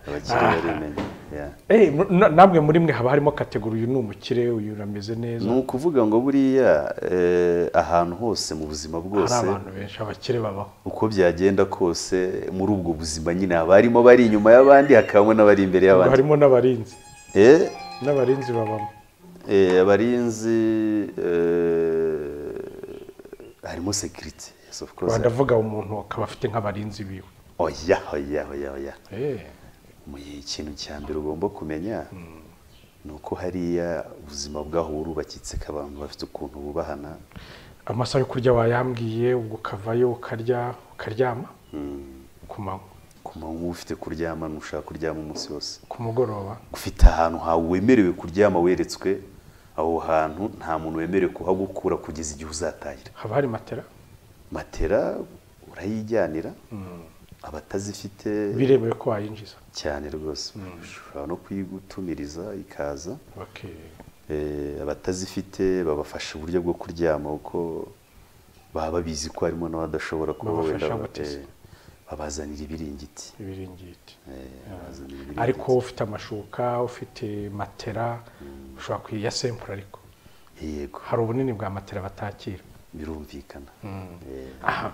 abakire barimenya yeah. Eh, mu- na- namwe muri mwe haba harimo kategori uyu ni umukire uyu urameze neza ni ukuvuga ngo buriya eh, ahantu hose mu buzima hari bwose abantu benshi abakire babaho uko byagenda kose muri ubwo buzima nyine haba harimo abari inyuma y'abandi hakabamo n'abari imbere Ubwo y'abandi harimo n'abarinzi Eh, n'abarinzi babamo eh, abarinzi eh, harimo sekiriti yes of course rwanda avuga umuntu akaba afite nk'abarinzi biwe oya oya oya oya Eh, mu gihe ikintu cya mbere ugomba kumenya ni uko hariya ubuzima bwaho burubakitse ko abantu bafite ukuntu bubahana amasaha yo kurya wayambwiye ubwo ukavayo ukarya ukaryama ku manywa ku manywa uba ufite kuryama ntushaka kuryama umunsi wose ku mugoroba ufite ahantu hawe wemerewe kuryama weretswe aho hantu nta muntu wemerewe kuhagukura kugeza igihe uzatahira haba hari matera matera urayijyanira abatazifite biremewe ko wayinjiza cyane rwose ushobora no kuyigutumiriza ikaza Baki- Eh, abatazifite babafasha uburyo bwo kuryama uko baba babizi ko harimo n'abadashobora kuba Babafasha wenda guteza. eh, babazanira ibiringiti ibiringiti Eh, babazanira ibiringiti. ariko ufite amashuka ufite matera ushobora kuya sempura ariko yego hari ubunini bwa matera batakira birumvikana Eh, aha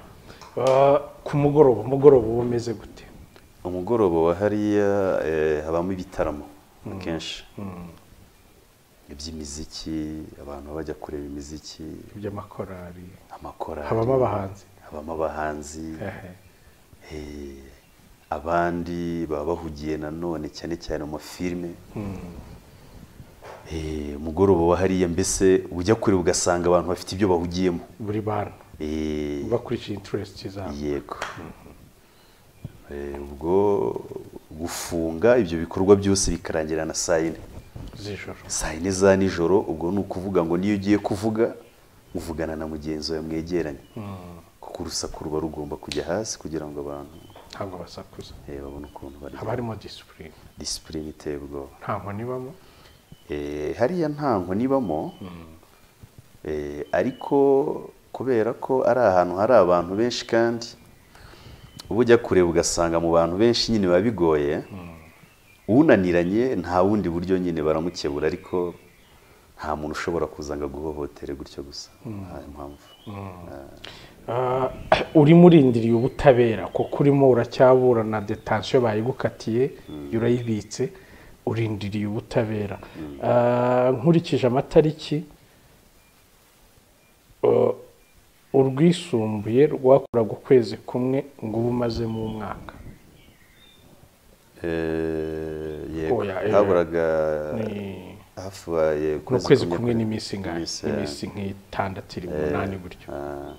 Ah, ku mugoroba umugoroba uba umeze gute umugoroba wa hariya eh, habamo ibitaramo akenshi iby'imiziki abantu baba bajya kureba imiziki iby'amakorari amakorali habamo abahanzi habamo abahanzi Ehe. Eh, abandi baba bahugiye nanone cyane cyane mu mafilime Eh, umugoroba wa hariya mbese ujya kure ugasanga abantu bafite ibyo bahugiyemo buri bantu Eh, bakurikije interesiti zabo yego Eh, ubwo gufunga ibyo bikorwa byose bikarangira na saa yine z'ijoro saa yine za nijoro ubwo ni ukuvuga ngo niyo ugiye kuvuga uvugana na mugenzi wawe mwegeranye kuko urusaku ruba rugomba kujya hasi kugira ngo abantu ntabwo basakuza eh, babone ukuntu barya haba harimo disipurine disipurine iteye ubwoba nta nkoni ibamo Eh, hariya nta nkoni ibamo Eh, ariko kubera ko ari ahantu hari abantu benshi kandi uba ujya kureba ugasanga mu bantu benshi nyine biba bigoye unaniranye nta bundi buryo nyine baramukebura ariko nta muntu ushobora kuza ngo aguhohotere gutyo gusa nta mpamvu Ah, urimo urindiriye ubutabera kuko urimo uracyaburana detansiyo bayigukatiye urayibitse urindiriye ubutabera Ah, nkurikije amatariki ah, urwisumbuye rwakoraga ukwezi kumwe ngo ube umazemo umwaka Eh, yego Oya, eh, haburaga ni- hafubaye ni ukwezi kumwe n'iminsi ingahe iminsi nk'itandatu iri umunani gutyo Ah.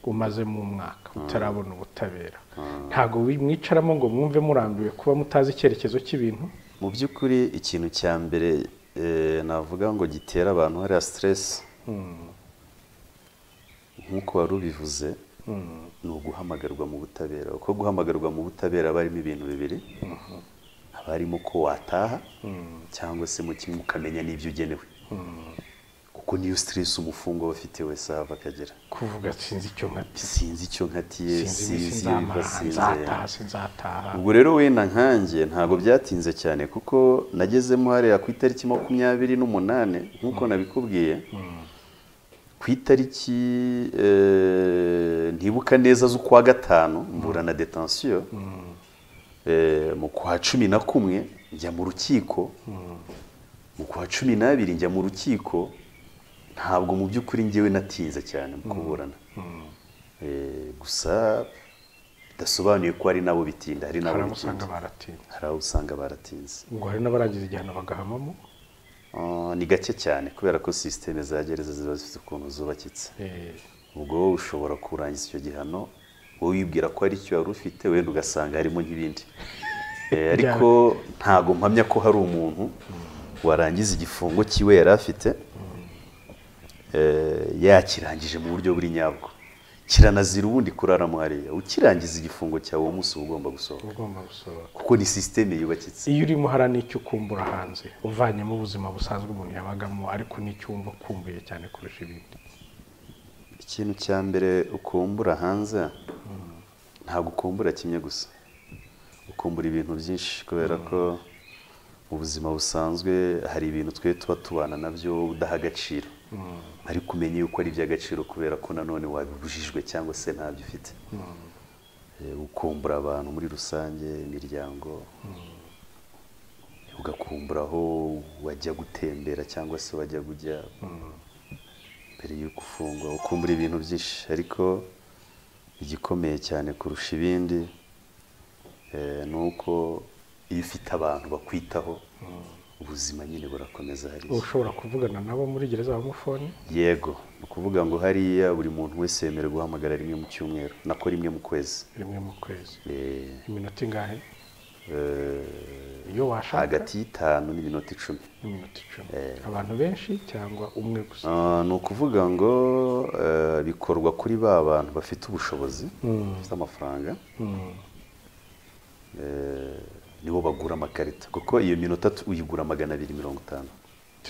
umazemo umwaka utarabona ubutabera ntabwo wi- mwicaramo ngo mwumve murambiwe kuba mutazi icyerekezo cy'ibintu mu by'ukuri ikintu cya mbere eh, navuga ngo gitera abantu hariya siteresi nk'uko wari ubivuze ni uguhamagarwa mu butabera uko guhamagarwa mu butabera haba harimo ibintu bibiri haba harimo ko wataha cyangwa se mu kimwe ukamenya n'ibyo ugenewe kuko kuko niyo stress umufungwa aba afite wese ahava akagera kuvuga sinzi icyo nkatiye sinzi icyo nkatiye sinzi sinzi sinzama ibiva sinze nzataha sinzataha ubwo rero wenda nkanjye ntabwo byatinze cyane kuko nagezemo hariya ku itariki makumyabiri n'umunani nk'uko nabikubwiye ku itariki eh, ntibuka neza z'ukwa gatanu mbura na detansiyo Eh, mu kwa cumi na kumwe njya mu rukiko mu kwa cumi n'abiri njya mu rukiko ntabwo mu by'ukuri ngewe natinze cyane mu kuburana Eh, gusa bidasobanuye ko hari n'abo bitinda hari n'abo hari abo usanga bitinda baratinda hari abo usanga baratinze ngo hari n'abaragize igihano bagahamamo Ah, ni gake cyane kubera ko sisiteme za gereza ziba zifite ukuntu zubakitse Eh, ubwo wowe ushobora kurangiza icyo gihano wowe wibwira ko hari icyo wari ufite wenda ugasanga harimo nk'ibindi Eh, ariko ntabwo mpamya ko hari umuntu warangiza igifungo cyiwe yari afite eh, yakirangije mu buryo buri nyabwo kiranazira ubundi kuraramo hariya ukirangiza igifungo cyawe uwo munsi uba ugomba gusohoka ugomba gusohoka kuko ni sisiteme yubakitse iyo urimo hari n'icyo ukumbura hanze uvanyemo ubuzima busanzwe umuntu yabagamo ariko n'icyo wumva ukumbuye cyane kurusha ibindi ikintu cya mbere ukumbura hanze ntabwo ukumbura kimwe gusa ukumbura ibintu byinshi kubera ko mu buzima busanzwe hari ibintu twe tuba tubana nabyo udaha agaciro ariko umenye yuko ari iby'agaciro kubera ko nanone wabibujijwe cyangwa se ntabyo ufite Eh, ukumbura abantu muri rusange imiryango ugakumbura aho wajya gutembera cyangwa se wajya kujya mbere y'uko ufungwa ukumbura ibintu byinshi ariko igikomeye cyane kurusha ibindi eh, ni uko iyo ufite abantu bakwitaho ubuzima nyine burakomeza hariya uba ushobora kuvugana nabo muri gereza bamufone yego ni ukuvuga ngo hariya buri muntu wese yemerewe guhamagara rimwe mu cyumweru nako rimwe mu kwezi rimwe mu kwezi Eh, iminota ingahe eh, iyo washaka hagati y'itanu n'iminota icumi iminota icumi abantu benshi cyangwa umwe gusa Ah, ni ukuvuga ngo eh, bikorwa kuri ba bantu bafite ubushobozi bafite amafaranga Eh, nibo bagura amakarita kuko iyo minota tu- uyigura magana abiri mirongo itanu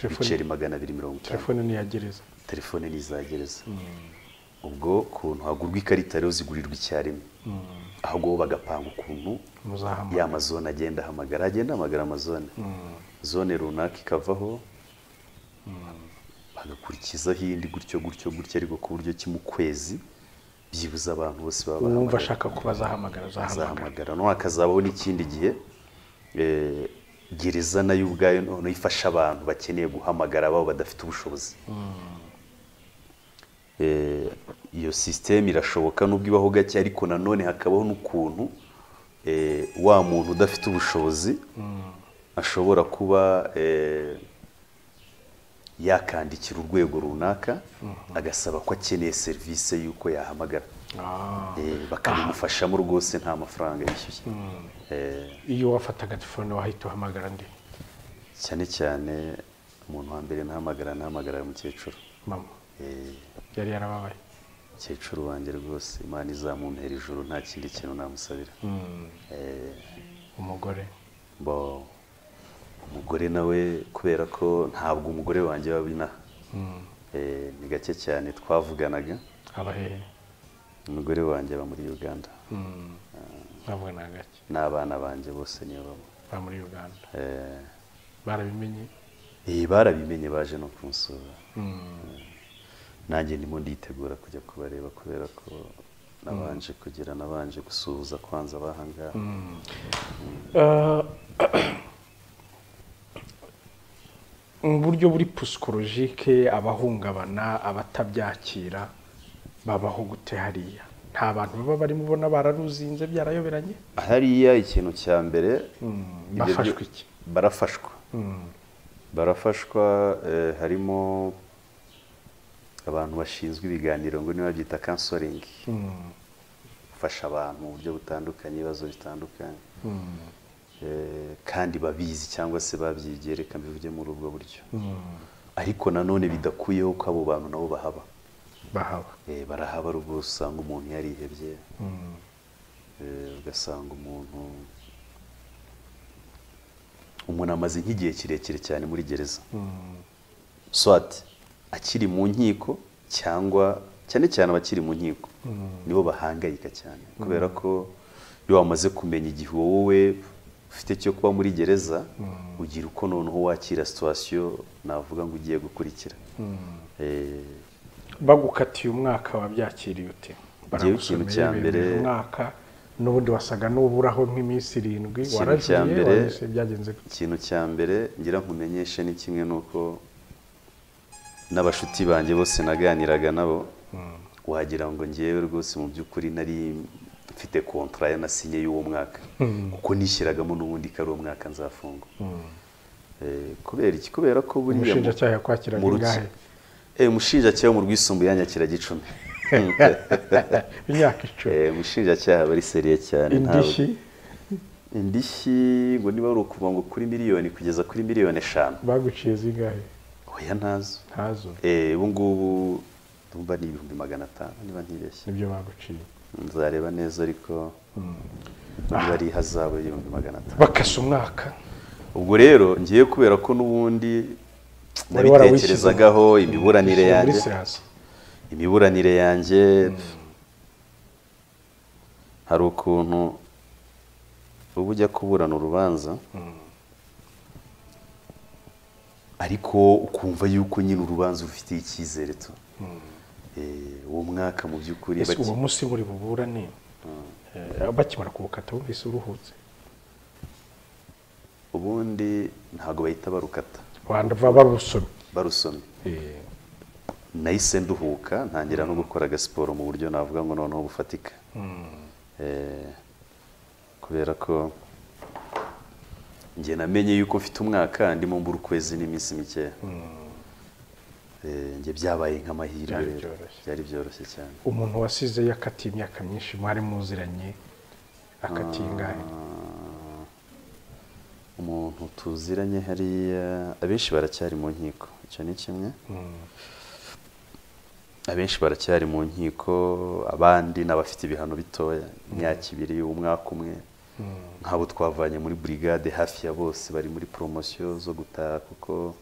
ibiceri telefone magana abiri mirongo itanu telefone ni iya gereza telefone ntizagereza ubwo kuntu hagurwa ikarita rero zigurirwa icyarimwe ahubwo bo bagapanga ukuntu ya muzahamagara mazone agenda ahamagara agenda ahamagara amazone zone runaka ikavaho bagakurikizaho indi gutyo gutyo gutyo ariko ku buryo ki mu kwezi byibuze abantu bose baba uwumva bahamagara ashaka kuba azahamagara azahamagara azahamagara no hakazabaho n'ikindi gihe eh, gereza nayo ubwayo noneho ifasha abantu bakeneye guhamagara ababo badafite ubushobozi Eh, iyo sisiteme irashoboka n'ubwo ibaho gake ariko nanone hakabaho n'ukuntu eh, wa muntu udafite ubushobozi ashobora kuba eh, yakandikira urwego runaka agasaba ko akeneye serivisi y'uko yahamagara Ah, Eh, bakabimufashamo rwose nta mafaranga yishyuye Eh, iyo wafataga telefone wahita uhamagara ndi cyane cyane umuntu wa mbere ntahamagara ntahamagara umukecuru mama Eh, yari yarababaye umukecuru wanjye rwose imana izamumpera ijuru nta kindi kintu namusabira Eh, umugore bo umugore nawe kubera ko ntabwo umugore wanjye waba inaha Eh, ni gake cyane twavuganaga abahehe umugore wanjye aba muri uganda ntabwo ni agake n'abana banjye bose niyo bamwe ba muri uganda Eh, barabimenye Eh, barabimenye baje no kunsura nanjye ndimo nditegura kujya kubareba kubera ko nabanje kugira nabanje gusuhuza kwanza abahangaha Ah, mu buryo buri psikologike abahungabana abatabyakira babaho gute hariya nta bantu baba barimo ubona bararuzinze byarayoberanye hariya ikintu cya mbere ibyo bafashwe byo- iki? barafashwa barafashwa eh, harimo abantu bashinzwe ibiganiro ngo niba byita kansoringi gufasha abantu mu buryo butandukanye ibibazo bitandukanye Eh, kandi babizi cyangwa se babyigiye reka mbivuge muri ubwo buryo ariko nanone bidakuyeho ko abo bantu nabo bahaba bahaba Eh, barahaba ari ubwo usanga umuntu yarihebye Eh, ugasanga umuntu umuntu amaze nk'igihe kirekire cyane muri gereza swat akiri mu nkiko cyangwa cyane cyane abakiri mu nkiko nibo bahangayika cyane kubera ko iyo wamaze kumenya igihe wowe ufite cyo kuba muri gereza ugira uko noneho wakira situwasiyo navuga ngo ugiye gukurikira Eh, bagukatiye umwaka wabyakiriye ute Njyewe ikintu cya Baragusomereye mbere- bemera umwaka n'ubundi wasaga n'uburaho nk'iminsi irindwi Ikintu waragiye cya mbere- wanyuze byagenze gute? ikintu cya mbere ngira nkumenyeshe ni kimwe nuko n'abashuti banjye bose naganiraga nabo wagira ngo ngewe rwose mu by'ukuri nari mfite kontara ya nasinye y'uwo mwaka kuko nishyiragamo n'ubundi ko ari umwaka nzafunga Eh, kubera iki kubera ko buriya mu- Umushinjacyaha yakwakiraga mu ruki- ingahe? Eh, umushinjacyaha wo mu rwisumbuye yanyakira gicumi imyaka icumi Eh, umushinjacyaha aba ari seriye cyane ntabwo- indishyi indishyi ngo niba ari ukuvuga ngo kuri miliyoni kugeza kuri miliyoni eshanu baguciye zingahe oya ntazo ntazo Eh, ubu ngubu ndumva ni ibihumbi magana atanu niba ntibeshye nibyo baguciye nzareba neza ariko niba ari ihazabu y'ibihumbi magana atanu bakasa umwaka ubwo rero ngiye kubera ko n'ubundi Wari warawishyizeho. nabitekerezagaho imiburanire Ushyira muri yanjye siyansi imiburanire yanjye hari ukuntu uba ujya kuburana urubanza ariko ukumva yuko nyine urubanza urufitiye icyizere tu Eh, uwo mwaka mu by'ukuri ese baki- uwo munsi muri buburane eh, bakimara kuwukata wumvise uruhutse ubundi ntabwo bahita barukata wandava barusomye barusomye Eh, nahise nduhuka ntangira no gukora agasiporo mu buryo navuga ngo noneho bufatika Eh, kubera ko njye namenye yuko mfite umwaka ndimo mbura ukwezi n'iminsi mikeya Eh, njye byabaye nk'amahirwe Byari rero. byoroshye. byari byoroshye cyane umuntu wasize yakatiye imyaka myinshi mwari muziranye akatiye ingahe Ah, umuntu tuziranye hariya abenshi baracyari mu nkiko icyo ni kimwe abenshi baracyari mu nkiko abandi n'abafite ibihano bitoya imyaka ibiri umwaka umwe nk'abo twavanye muri burigade hafi ya bose bari muri poromosiyo zo gutaha kuko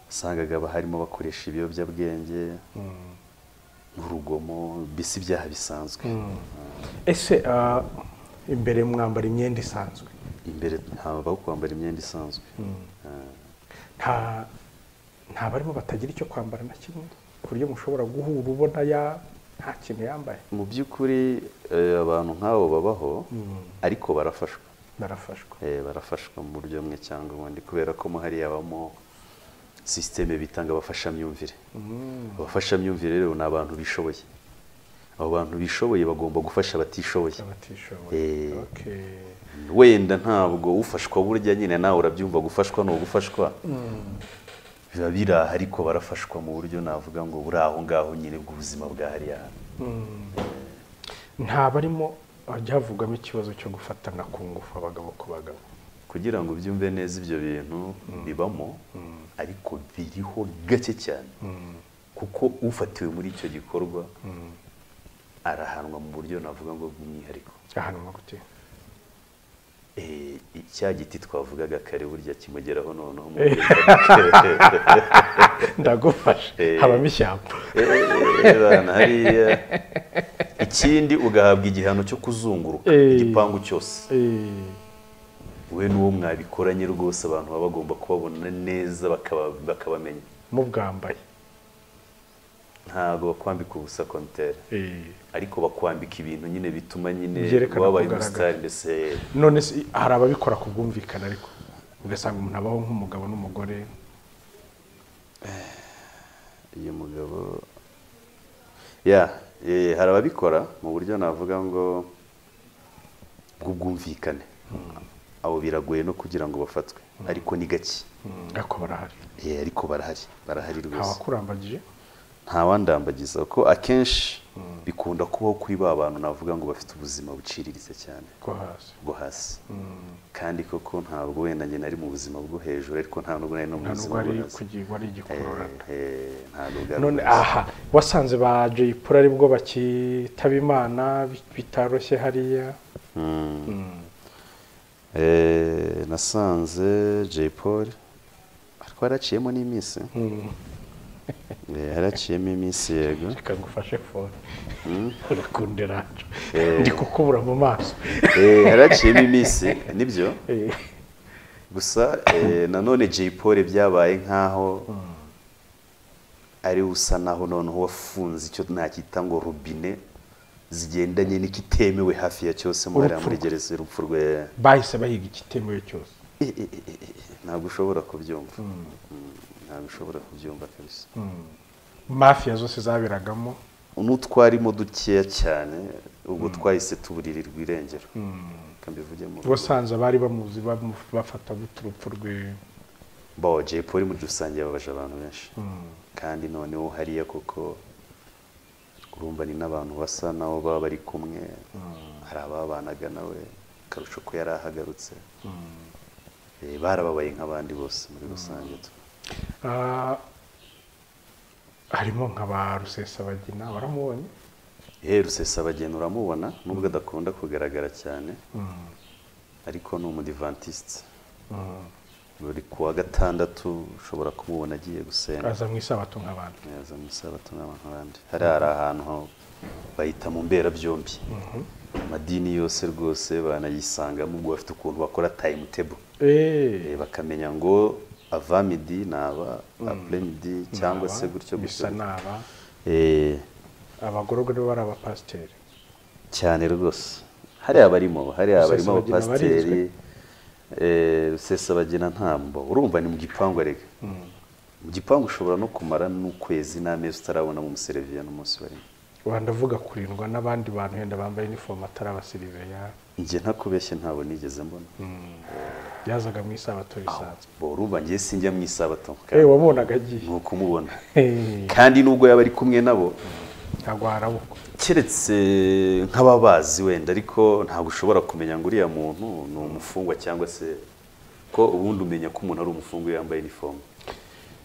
wasangaga haba harimo bakoresha ibiyobyabwenge n'urugomo mbese ibyaha bisanzwe ese ah, imbere mwambara imyenda isanzwe imbere ntabaho kwambara imyenda isanzwe nta nta barimo batagira icyo kwambara na kimwe ku buryo mushobora guhura ubona ya nta kintu yambaye mu by'ukuri eh, abantu nk'abo babaho ariko barafashwa barafashwa Eh, barafashwa mu buryo bumwe cyangwa ubundi kubera ko mo hariya habamo sisiteme bitanga abafashamyumvire abafashamyumvire rero ni abantu bishoboye abo bantu bishoboye bagomba gufasha abatishoboye abatishoboye Eh. Okay. wenda ntabwo ufashwa burya nyine nawe urabyumva gufashwa ni ugufashwa biba biraha ariko barafashwa mu buryo navuga ngo buri aho ngaho nyine bw'ubuzima bwa hariya hantu. nta barimo hajya havugamo ikibazo cyo gufatana ku ngufu abagabo ku bagabo kugira ngo byumve neza ibyo bintu bibamo ariko biriho gake cyane kuko ufatiwe muri icyo gikorwa arahanwa mu buryo navuga ngo bw'umwihariko ahanwa gute Eh, cya giti twavugaga kare burya kimugeraho noneho mu ndagufashe Eh. habamo ishyamba Ebana, hariya ikindi ugahabwa igihano cyo kuzunguruka Eh. igipangu cyose Eh, we n'uwo mwabikoranye rwose abantu baba bagomba kubabona neza bakaba- bakabamenya mubwambaye ntabwo bakwambika ubusa kontere Eh. ariko bakwambika ibintu nyine bituma nyine Byerekana wabaye kugaragara. umusitari ndetse none se hari ababikora ku bwumvikane ariko ugasanga umuntu abaho nk'umugabo n'umugore uyu mugabo ya eh, hari ababikora mu buryo navuga ngo bw'ubwumvikane abo biragoye no kugira ngo bafatwe ariko ni gake ariko barahari Eh, ariko barahari barahari nta rwose wakurambagije ntawandambagiza ko akenshi bikunda kubaho kuri ba bantu navuga ngo bafite ubuzima buciriritse cyane ko hasi bwo hasi kandi koko ntabwo wenda njye nari mu buzima bwo hejuru ariko nta nubwo nari no mu nta nubwo buzima ari bwo hasi kugirwa ari igikururana Eh, eh, ntabwo bwari none ubwo. aha wasanze ba jay polo aribwo bakitaba imana bi- bitaroshye hariya Eh, nasanze jay paul ariko yaraciyemo n'iminsi Eh, haraciyemo iminsi yego reka ngufashe fone urakunda racu ndi kukubura mu maso Eh, haraciyemo iminsi nibyo gusa eh, nanone Jay Polly byabaye nk'aho ari usa naho noneho wafunze icyo nacyita ngo rubine zigendanye n'ikitemewe hafi ya cyose muri hariya Urupfu muri rwe. gereza urupfu rwe bahise bahiga igitemewe cyose Eh, eh, eh, eh, eh, ntabwo ushobora kubyumva Mm, ntabwo ushobora kubyumva kabisa mafiya zose zaberagamo n'utwarimo dukeya cyane ubwo twahise tuburirirwa irengero reka mbivuge mu ubusanzwe bari bamuzi bamu- bafata gute urupfu rwe bawa Jay Polly muri rusange yababaje abantu benshi kandi noneho hariya koko urumva ni n'abantu basa nabo baba bari kumwe hari ababanaga nawe akarusho ko yari ahagarutse Eh, barababaye nk'abandi bose muri rusange tu- Ah, harimo nka ba rusesabagina baramubonye Eh, rusesabageni uramubona nubwo adakunda kugaragara cyane ariko ni umudivantisite buri ku wa gatandatu ushobora kumubona agiye gusenga aza mu isabato nk'abantu yaza mu isabato n'abantu bandi hariya hari ahantu ho bayita mu mberabyombi amadini yose rwose banayisangamo ubwo bafite ukuntu bakora tayimu tebo Eh, bakamenya ngo ava midi naba apure midi cyangwa se naba, gutyo gutyo bisa naba Eh, abagororwa nibo bari abapasiteri cyane rwose hariya barimo hariya barimo Rusesabagina abapasiteri eh, rusesabagina ntambo urumva ni mu gipangu arega mu gipangu ushobora no kumara n'ukwezi n'amezi utarabona mu musereviya n'umunsi barimo ubu ndavuga kurindwa n'abandi bantu wenda bambaye inifomu atari abasiriveya njye ntakubeshye ntabwo nigeze mbona byazaga mu isabato bisanzwe bo urumva njye sinjya mu isabato eee wabonaga agiye ni ukumubona Eh, kandi nubwo yaba ari kumwe nabo ntabwo harabukwa keretse nk'ababazi wenda ariko ntabwo ushobora kumenya ngo uriya muntu ni umufungwa cyangwa se ko ubundi umenya ko umuntu ari umufungwa iyo yambaye inifomu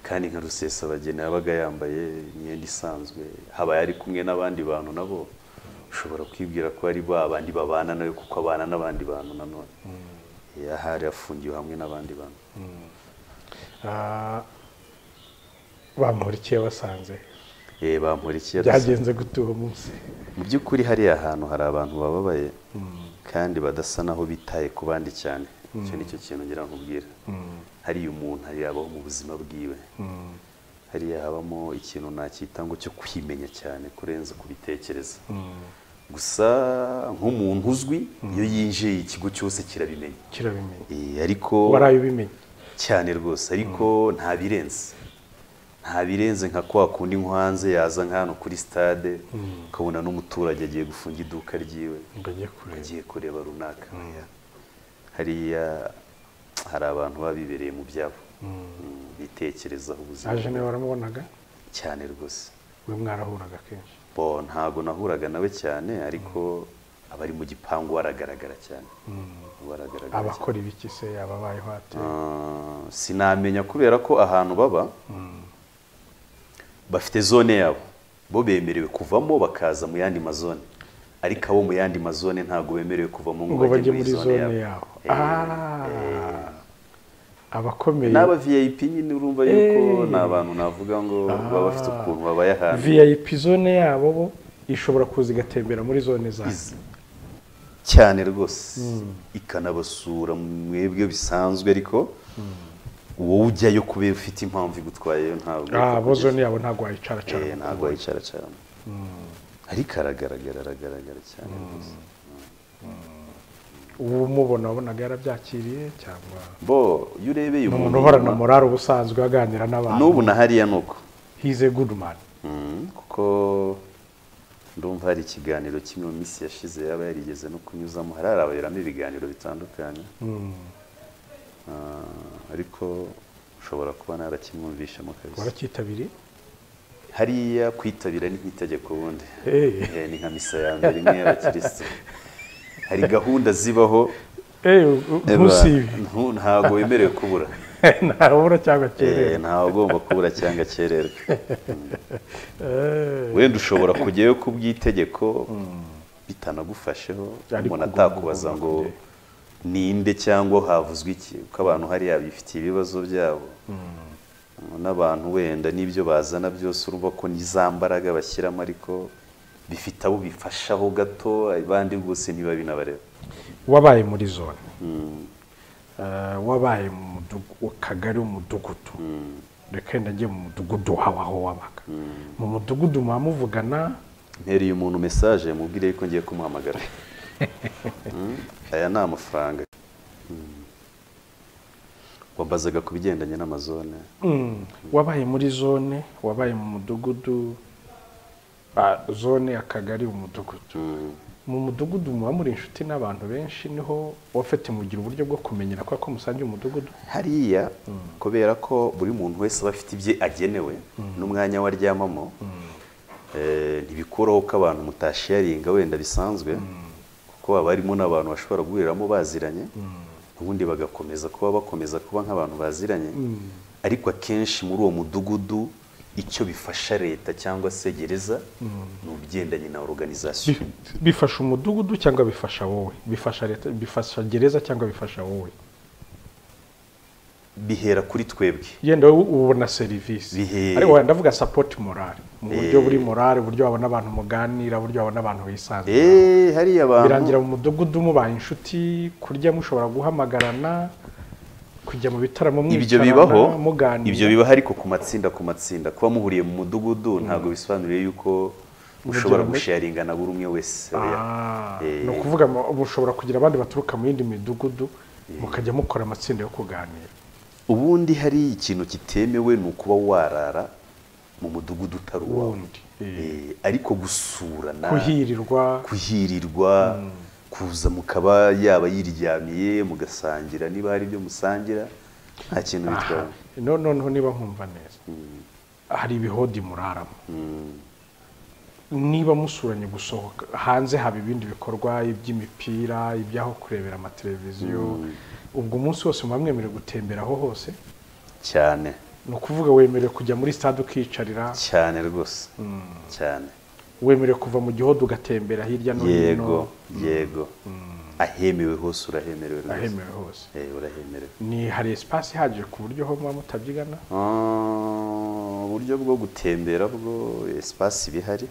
kandi nka rusesabageni yabaga yambaye imyenda isanzwe haba yari kumwe n'abandi bantu nabo ushobora kwibwira ko ari ba bandi babana nawe kuko abana n'abandi bantu nanone ahari afungiwe hamwe n'abandi bantu Ah, bamurikiye basanze Eh, bankurikiye byagenze gute uwo munsi mu by'ukuri hariya hantu hari abantu bababaye kandi badasa naho bitaye ku bandi cyane icyo ni cyo kintu ngira nkubwira hariya umuntu yabaho mu buzima bwiwe hariya habamo ikintu nacyita ngo cyo kwimenya cyane kurenza kubitekereza gusa nk'umuntu uzwi iyo yinjiye ikigo cyose kirabimenya kirabimenya Eh, ariko waraye ubimenye cyane rwose ariko nta birenze nta birenze nka kwa kundi nko hanze yaza nka hano kuri stade ukabona n'umuturage agiye gufunga iduka ryiwe ngo ajye kureba agiye kureba runaka hariya hari abantu baba bibereye mu byabo Mm, bitekerezaho ubuzima aje nawe waramubonaga cyane rwose we mwarahuraga kenshi bo ntabwo nahuraga nawe cyane ariko abari mu gipangu baragaragara cyane baragaragara cyane. abakora ibiki se ababayeho ate Ah, sinamenya kubera ko ahantu baba bafite zone yabo bo bemerewe kuvamo bakaza mu yandi mazone ariko abo mu yandi mazone ntabwo bemerewe kuvamo ngo bajye muri zone yabo Ah, abakomeye ni aba vip nyine urumva yuko Eh. ni abantu navuga ngo baba bafite ukuntu babaye ahantu vip zone yabo bo ishobora kuza igatembera muri zone zayo Izi. cyane rwose ikanabasura mwebwe bisanzwe ariko wowe ujyayo kubera ufite impamvu igutwayeyo ntabwo Ah, bo yakugeza. zone yabo ntabwo wayicaracara Eh, ntabwo yicara cyane ariko aragaragara aragaragara cyane rwose uba umubona wabonaga yarabyakiriye cyangwa bo iyo urebeye ni umuntu umuntu uhorana inyuma, morale ubusanzwe aganira n'ubu n'abantu na hariya ni uko hize gudumani Mm, kuko ndumva hari ikiganiro kimwe mu minsi yashize yaba yarigeze no kunyuzamo hararaberamo ibiganiro bitandukanye Ah, ariko ushobora kuba narakimwumvishemo kabisa waracyitabiriye hariya kwitabira ni nk'itegeko ubundi Eh. Eh, ni nka misa ya mbere imwe y'abakirisitu hari gahunda zibaho Eh, u- u- ntusibe Ntu- ntabwo wemerewe kubura ntabura cyangwa Eh, kerera ntawe ugomba kubura cyangwa akererwe wenda ushobora kujyayo ku bw'itegeko bitanagufasheho Ariko umuntu ugomba atakubaza kugomba ngo kujyayo. ninde cyangwa havuzwe iki kuko abantu hariya bifitiye ibibazo byabo n'abantu wenda n'ibyo bazana byose urumva ko ni za mbaraga bashyiramo ariko bifite abo bifashaho gato abandi rwose ntibabe n'abareba wabaye muri zone Eh, wabaye mu mudugu- mu kagari umudugudu reka wenda njye mu mudugudu wawe aho wabaga mu mudugudu muba muvugana ntereye umuntu mesaje mubwire ko ngiye kumuhamagara Mm, aya ni amafaranga Mm. wambazaga ku bigendanye n'amazone Mm, wabaye muri zone wabaye mu mudugudu ah, zone akagari umudugudu mu mudugudu muba muri inshuti n'abantu benshi niho wafite mugira uburyo bwo kumenyera kubera ko musangiye umudugudu hariya kubera ko buri muntu wese aba afite ibye agenewe n'umwanya we aryamamo eh, ntibikuraho ko abantu mutashiyaringa wenda bisanzwe kuko haba harimo n'abantu bashobora guhuriramo baziranye ubundi bagakomeza kuba bakomeza kuba nk'abantu baziranye ariko akenshi muri uwo mudugudu icyo bifasha leta cyangwa se gereza ni ubigendanye na organization bifasha umudugudu cyangwa bifasha wowe bifasha leta bifasha gereza cyangwa bifasha wowe bihera kuri twebwe yenda wowe ubona serivisi Bihe- ariko wenda ndavuga sapoti morale mu buryo buri morale uburyo wabona abantu muganira uburyo wabona abantu wisanzura eh hariya abantu birangira mu mudugudu mubaye inshuti kurya mushobora guhamagarana kujya mu bitaramo ibyo mwicarana, bibaho muganira ibyo bibaho ariko ku matsinda ku matsinda kuba muhuriye mu mudugudu ntabwo bisobanuriye yuko ushobora Urugero, gusharinga na buri umwe wese Ah, Eh. ni ukuvuga mu- mushobora kugira abandi baturuka mu yindi midugudu mukajya mukora amatsinda yo kuganira ubundi hari ikintu kitemewe ni ukuba warara mu mudugudu utari uwawe Wundi, eh. Eh, ariko gusurana kuhirirwa kuhirirwa kuza mukaba yaba yiryamiye mugasangira niba hari ibyo musangira nta kintu bitwara no noneho niba nkumva neza hari ibihodi muraramo niba musuranye gusohoka hanze haba ibindi bikorwa iby'imipira iby'aho kurebera amateleviziyo ubwo umunsi wose muba mwemerewe gutembera aho hose cyane ni ukuvuga wemerewe kujya muri stade ukiyicarira cyane rwose cyane wemerewe kuva mu gihodo ugatembera hirya no hino yego yego ahemewe hose urahemerewe rwose. ahemewe hose Eh, urahemerewe ni hari esipasi ihagije ku buryo aho muba mutabyigana Ah, uburyo bwo gutembera bwo esipasi ibihari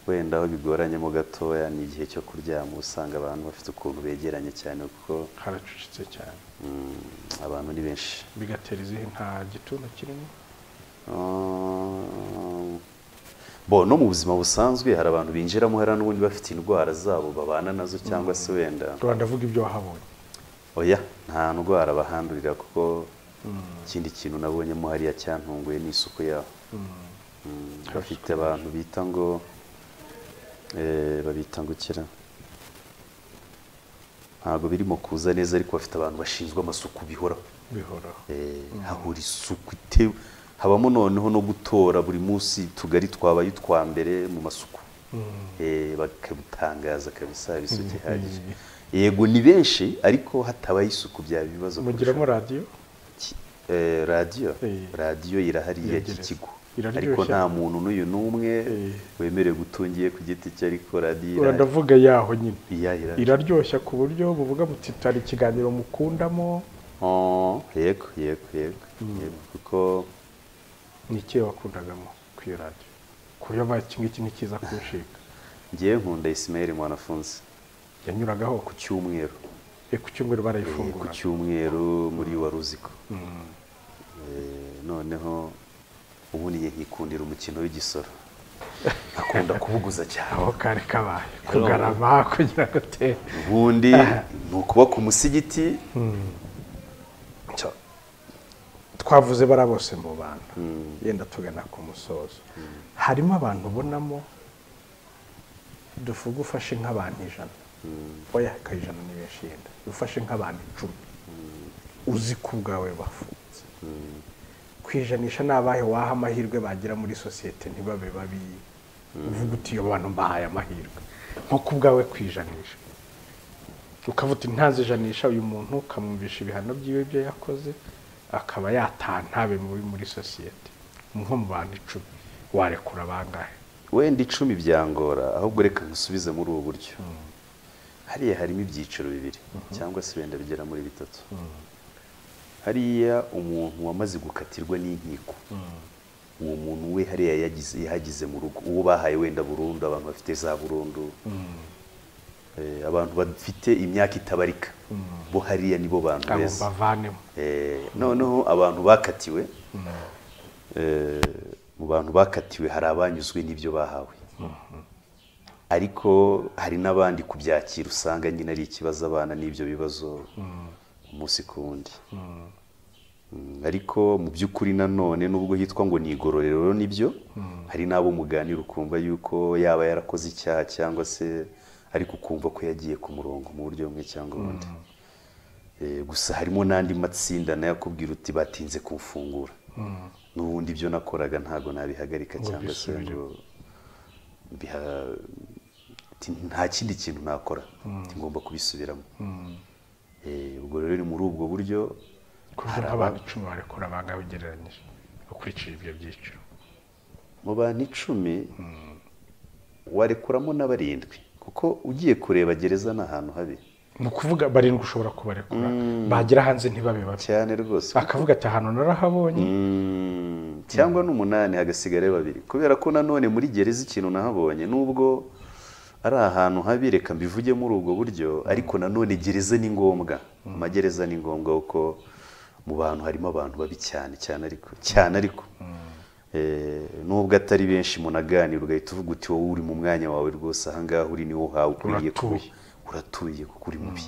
wenda aho bigoranyemo gatoya ni igihe cyo kuryama uba usanga abantu bafite ukuntu begeranye cyane kuko haracucitse cyane mm, abantu ni benshi bigatera izihe nta gitunda kirimo Ah, bo no mu buzima busanzwe hari abantu binjiramo hari n'ubundi bafite indwara zabo babana nazo cyangwa se wenda rwanda avuga ibyo wahabonye oya nta ndwara bahandurira kuko ikindi kintu nabonyemo hariya cyantunguye ni isuku yaho Mm, bafite abantu bita ngo eh, babita ngo kira ntabwo birimo kuza neza ariko bafite abantu bashinzwe amasuku bihoraho bihoraho Eh, hahora isuku itewe habamo noneho no gutora buri munsi tugari twabaye utwa mbere mu masuku Eh, bakabutangaza kabisa hari isuku ihagije yego ni benshi ariko hatabaye isuku byaba ibibazo mugiramo kurushaho. radiyo Ki- eh, radiyo Eh. radiyo irahari ya Iraryoshye. kigo Iraryoshye. ariko nta muntu n'uyu n'umwe Eh. wemerewe gutungiye ku giti cye ariko radiyo irahari. uravuga yaho nyine Iya, irahari. iraryoshya ku buryo buvuga muti hari ikiganiro mukundamo Oh, yego yego yego yego kuko ni ikihe wakundagamo ku iyo radiyo ku buryo mbaye iki ngiki ni cyiza kunshinga ngewe nkunda isimeri mwanafunzi yanyuragaho ku cyumweru Eh, ku cyumweru Eh, ku barayifungura cyumweru muri waruziko Eh, noneho ubu niye nkikundira umukino w'igisoro akunda kubuguza cyane aho kari kabaye kugarama kugira ngo utere ubundi ni ukuba ku musigiti Cyo. twavuze bara bose mu bantu yenda tugana ku musozo harimo abantu ubonamo duvuge ufashe nk'abantu ijana oya akajana ni benshi yenda ufashe nk'abantu icumi uzi ko ubwawe bafunze kwijanisha ni abahe waha amahirwe bagira muri sosiyete ntibabe babi uvuga uti iyo bantu mbahaye amahirwe nko ku bwawe kwijanisha ukavuga uti ntazijanisha uyu muntu ukamwumvisha ibihano byiwe byo yakoze akaba yataha ntabe mubi muri sosiyete nko mu bantu icumi warekura bangahe wenda icumi byangora ahubwo reka nkusubize muri ubu buryo hariya harimo ibyiciro bibiri cyangwa se wenda bigera muri bitatu hariya umuntu wamaze gukatirwa n'inkiko uwo muntu we hariya yagize yahagize mu rugo uwo bahaye wenda burundu abantu bafite za burundu Eh, abantu bafite imyaka itabarika bo hariya nibo bantu ngo beza bavanemo Eh, noneho abantu bakatiwe eh, mu bantu bakatiwe hari abanyuzwe n'ibyo bahawe ariko hari n'abandi kubyakira usanga nyine ari ikibazo abana n'ibyo bibazo umunsi ku wundi Mm, ariko mu by'ukuri nanone nubwo hitwa ngo ni igororero nibyo hari n'abo muganira ukumva yuko yaba yarakoze icyaha cyangwa se ariko ukumva ko yagiye ku murongo mu buryo bumwe cyangwa ubundi Eh, gusa harimo n'andi matsinda nayo akubwira uti batinze kumfungura n'ubundi ibyo nakoraga ntabwo nabihagarika cyangwa se ngo biha- ti- nta kindi kintu nakora Ti ngomba kubisubiramo Eh, ubwo rero ni muri ubwo buryo kuko nk'abantu icumi barekura bangahe ugereranyije ukurikije ibyo byiciro mu bantu icumi warekuramo na barindwi kuko ugiye kureba gereza ni ahantu habi ni ukuvuga barindwi ushobora kubarekura bagera hanze ntibabe babi cyane rwose akavuga ati ahantu narahabonye Mm, cyangwa n'umunani hagasigarayo babiri kubera ko nanone muri gereza ikintu nahabonye nubwo ari ahantu habi reka mbivuge muri ubwo buryo ariko nanone gereza ni ngombwa amagereza ni ngombwa kuko mu bantu harimo abantu babi cyane cyane ariko cyane ariko Eh, nubwo atari benshi munaganira ugahita uvuga uti wowe uri mu mwanya wawe rwose ahangaha uri niwo uhawe ukwiriye kuba Uratuye. uratuye kuko uri mubi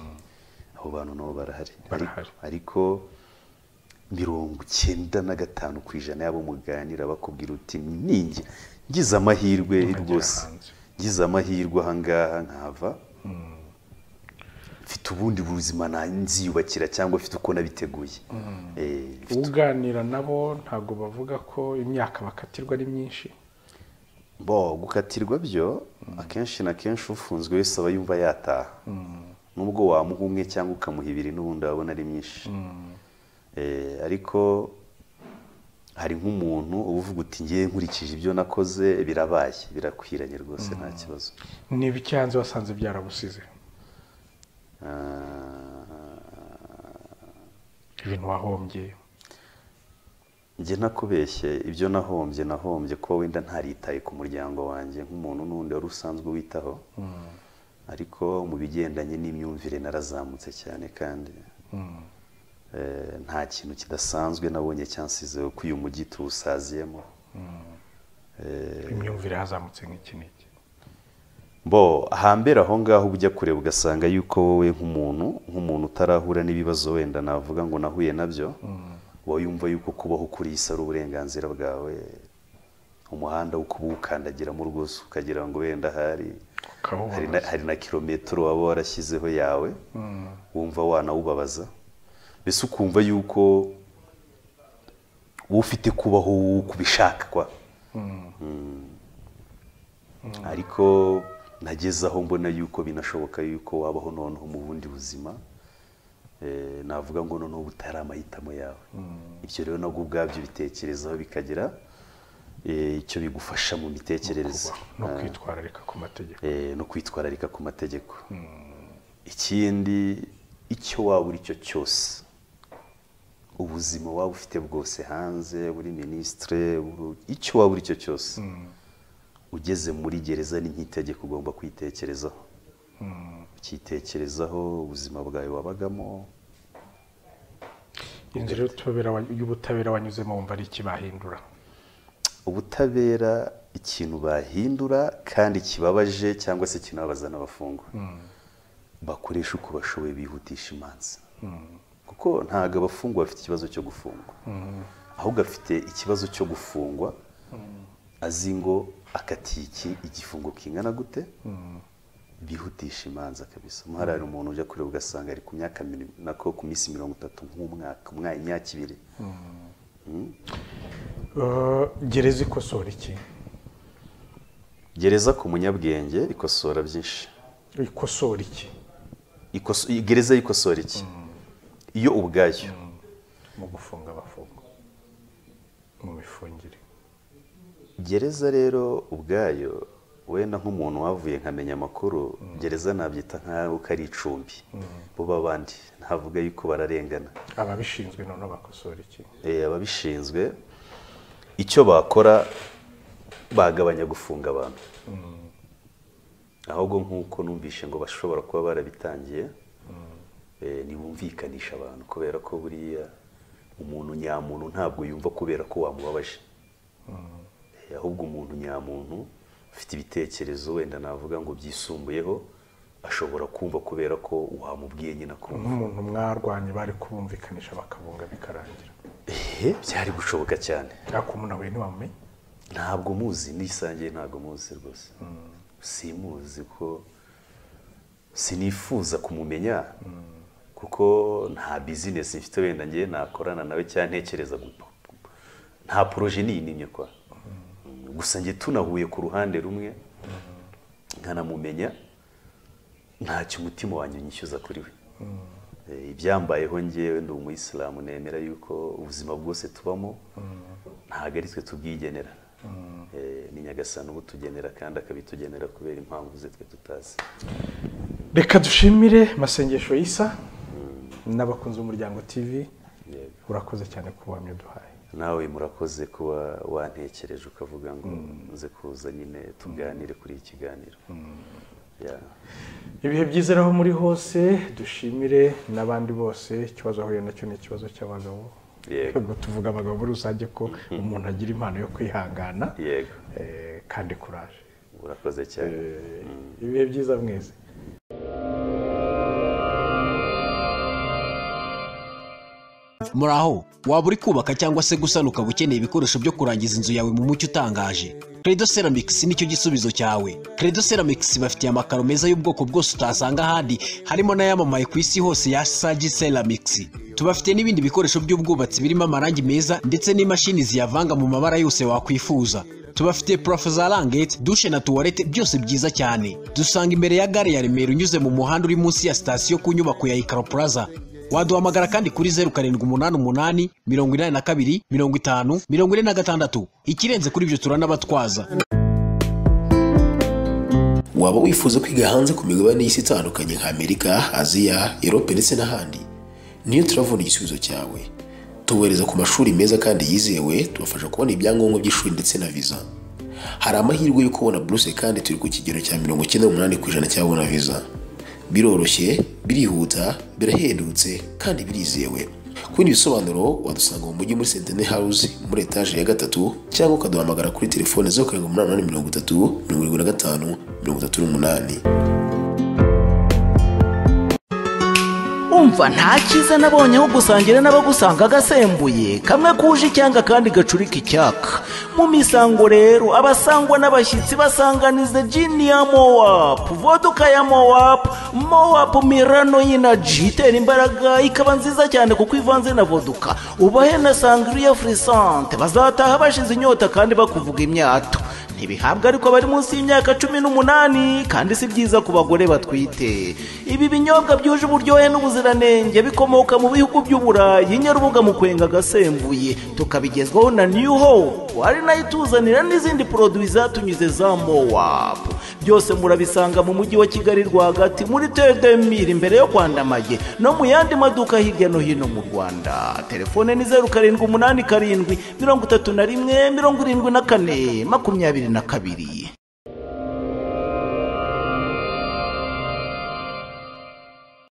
abo bantu nabo barahari Barahari. Ariko- ariko mirongo icyenda na gatanu ku ijana y'abo muganira bakubwira uti ninjye ngize amahirwe rwose hanze." ngize amahirwe ahangaha nkava mfite ubundi buzima na- nziyubakira cyangwa mfite uko nabiteguye Eh, mfite- uganira nabo ntabwo bavuga ko imyaka bakatirwa ari myinshi bo gukatirwa byo akenshi na kenshi ufunzwe wese aba yumva yataha nubwo wamuha umwe cyangwa ukamuha ibiri n'ubundi wabona ari myinshi Eh, ariko hari nk'umuntu uba uvuga uti ngewe nkurikije ibyo nakoze birabaye birakwiranye rwose nta kibazo ni ibiki hanze wasanze byarabusize Ah, ibintu wahombye njye nakubeshye ibyo nahombye nahombye kuba wenda ntaritaye ku muryango wanjye nk'umuntu n'undi wari usanzwe witaho ariko mu bigendanye n'imyumvire narazamutse cyane kandi eh, nta kintu kidasanzwe nabonye cyansizeho ko uyu mujyi tuwusaziyemo imyumvire hazamutse nk'iki n'iki bo hambere aho ngaho ujya kureba ugasanga yuko wowe nk'umuntu nk'umuntu utarahura n'ibibazo wenda navuga ngo nahuye nabyo uba yumva yuko kubaho kuri iyi si ari uburenganzira bwawe umuhanda wo kuba uwukandagiramo rwose ukagira ngo wenda hari Ukawubabaza. hari na- hari na kilometero waba warashyizeho yawe wumva wanawubabaza mbese ukumva yuko uba ufite kubaho kubishaka kwa ariko nageze aho mbona yuko binashoboka yuko wabaho noneho mu bundi buzima Eh, navuga ngo noneho butari amahitamo yawe ibyo rero nabwo ubwabyo bitekerezaho bikagira eh, icyo bigufasha mu mitekerereze no kwitwararika ku mategeko Eh, no kwitwararika ku mategeko ikindi icyo waba uri cyo cyose ubuzima waba ufite bwose hanze buri minisitire buri- icyo waba uri cyo cyose ugeze muri gereza ni nk'itegeko ugomba kwitekerezaho ukitekerezaho ubuzima bwawe wabagamo inzu rero y'ubutabera wa- y'ubutabera wanyuzemo wumva ari iki bahindura ubutabera ikintu bahindura kandi kibabaje cyangwa se kinababaza n'abafungwa bakoresha uko bashoboye bihutisha imanza kuko ntabwo abafungwa bafite ikibazo cyo gufungwa ahubwo afite ikibazo cyo gufungwa azi ngo akatiye iki igifungo kingana gute bihutisha imanza kabisa umuhari hari umuntu ujya kureba ugasanga ari ku myaka miri- nako ku minsi mirongo itatu nk'umwaka umwaka imyaka ibiri Eh, gereza ikosora iki gereza ku munyabwenge ikosora byinshi ikosora iki Ikoso- gereza y'ikosora iki iyo ubwayo mu gufunga abafungwa mu mifungire gereza rero ubwayo wenda nk'umuntu wavuye nkamenya amakuru gereza nabyita nk'aho ko ari icumbi bo babandi ntavuga yuko bararengana ababishinzwe noneho bakosora iki Eh, ababishinzwe icyo bakora bagabanya gufunga abantu ahubwo nk'uko numvishe ngo bashobora kuba barabitangiye eh, ntibumvikanisha abantu kubera ko buriya umuntu nyamuntu ntabwo yumva kubera ko wamubabaje Eh, ahubwo umuntu nyamuntu ufite ibitekerezo wenda navuga ngo byisumbuyeho ashobora kumva kubera ko wamubwiye nyine akumva nk'umuntu mwarwanye bari kubumvikanisha bakabunga bikarangira ehe byari gushoboka cyane ariko umuntu nawe ntiwamumenye ntabwo muzi nisangiye ntabwo muzi rwose simuzi ko sinifuza kumumenya kuko nta bizinesi mfite wenda ngewe nakorana nawe cyangwa ntekereza gupa- nta poroje niyinimye kwa gusa njye tunahuye ku ruhande rumwe nkanamumenya ntacyo umutima wanjye unyishyuza kuri we Eh, ibyambayeho ngewe ndi umuyisilamu nemera yuko ubuzima bwose tubamo ntabwo ari twe tubwigenera Eh, ni nyagasani ubutugenera kandi akabitugenera kubera impamvu ze twe tutazi reka dushimire amasengesho y'isa n'abakunzi b'umuryango tv Yego. urakoze cyane ku buhamya duhaye nawe murakoze kuba wantekereje ukavuga ngo nze kuza nyine tuganire kuri iki kiganiro Yeah. ibihe byiza aho muri hose dushimire n'abandi bose ikibazo ahuye nacyo ni ikibazo cy'abagabo Yego. ubwo tuvuga abagabo muri rusange ko umuntu agira impano yo kwihangana yego eh, kandi kuraje urakoze cyane Eh, ibihe byiza mwese muraho waba uri kubaka cyangwa se gusana ukaba ukeneye ibikoresho byo kurangiza inzu yawe mu mucyo utangaje credo ceramics nicyo gisubizo cyawe credo ceramics bafitiye amakaro meza y'ubwoko bwose utasanga ahandi harimo n'ayamamaye ku isi hose ya sagi ceramics tubafite n'ibindi bikoresho by'ubwubatsi birimo amarangi meza ndetse n'imashini ziyavanga mu mabara yose wakwifuza tubafite purafo za rangete dushe na tuwarete byose byiza cyane dusanga imbere ya gare ya remera unyuze mu muhanda uri munsi ya sitasiyo ku nyubako ya ikaro plaza waduhamagara kandi kuri zeru karindwi umunani umunani mirongo inani na kabiri mirongo itanu mirongo ine na gatandatu ikirenze kuri ibyo turanabatwaza waba wifuza kwiga hanze ku migabane y'isi itandukanye nka Amerika, Aziya, Europe ndetse n'ahandi niyo turavuna igisubizo cyawe tubohereza ku mashuri meza kandi yizewe tubafasha kubona ibyangombwa by'ishuri ndetse na viza hari amahirwe yo kubona buruse kandi turi ku kigero cya mirongo icyenda n'umunani ku ijana cy'ababona viza biroroshye birihuta birahendutse kandi birizewe ku bindi bisobanuro wadusanga mu mujyi muri sentene house muri etaje ya gatatu cyangwa ukaduhamagara kuri telefone zeru karindwi umunani umunani mirongo itatu mirongo irindwi na gatanu mirongo itatu n'umunani umva nta cyiza nabonye aho gusangira n'abagusanga agasembuye kamwe kuje icyanga kandi gacurika icyaka mu misango rero abasangwa n'abashyitsi basanganiza jini ya mowapu voduka ya mowapu mowapu mirano y'inaji itera imbaraga ikaba nziza cyane kuko ivanze na voduka ubahe na sangriya furisante bazataha bashize inyota kandi bakuvuga imyato ntibihabwa ariko bari munsi y'imyaka cumi n'umunani kandi si byiza ku bagore batwite ibi binyobwa byuje uburyohe n'ubuziranenge bikomoka mu bihugu by'uburayi nyarubuga mu kwenga agasembuye tukabigezwaho na new hope ari nayo ituzanira n'izindi poroduwi zatunyuze za mowap byose murabisanga mu mujyi wa kigali rwagati muri tedemiri imbere yo kwandamaye no mu yandi maduka hirya no hino mu rwanda telefone ni zeru karindwi umunani karindwi mirongo itatu na rimwe mirongo irindwi na kane makumyabiri na kabiri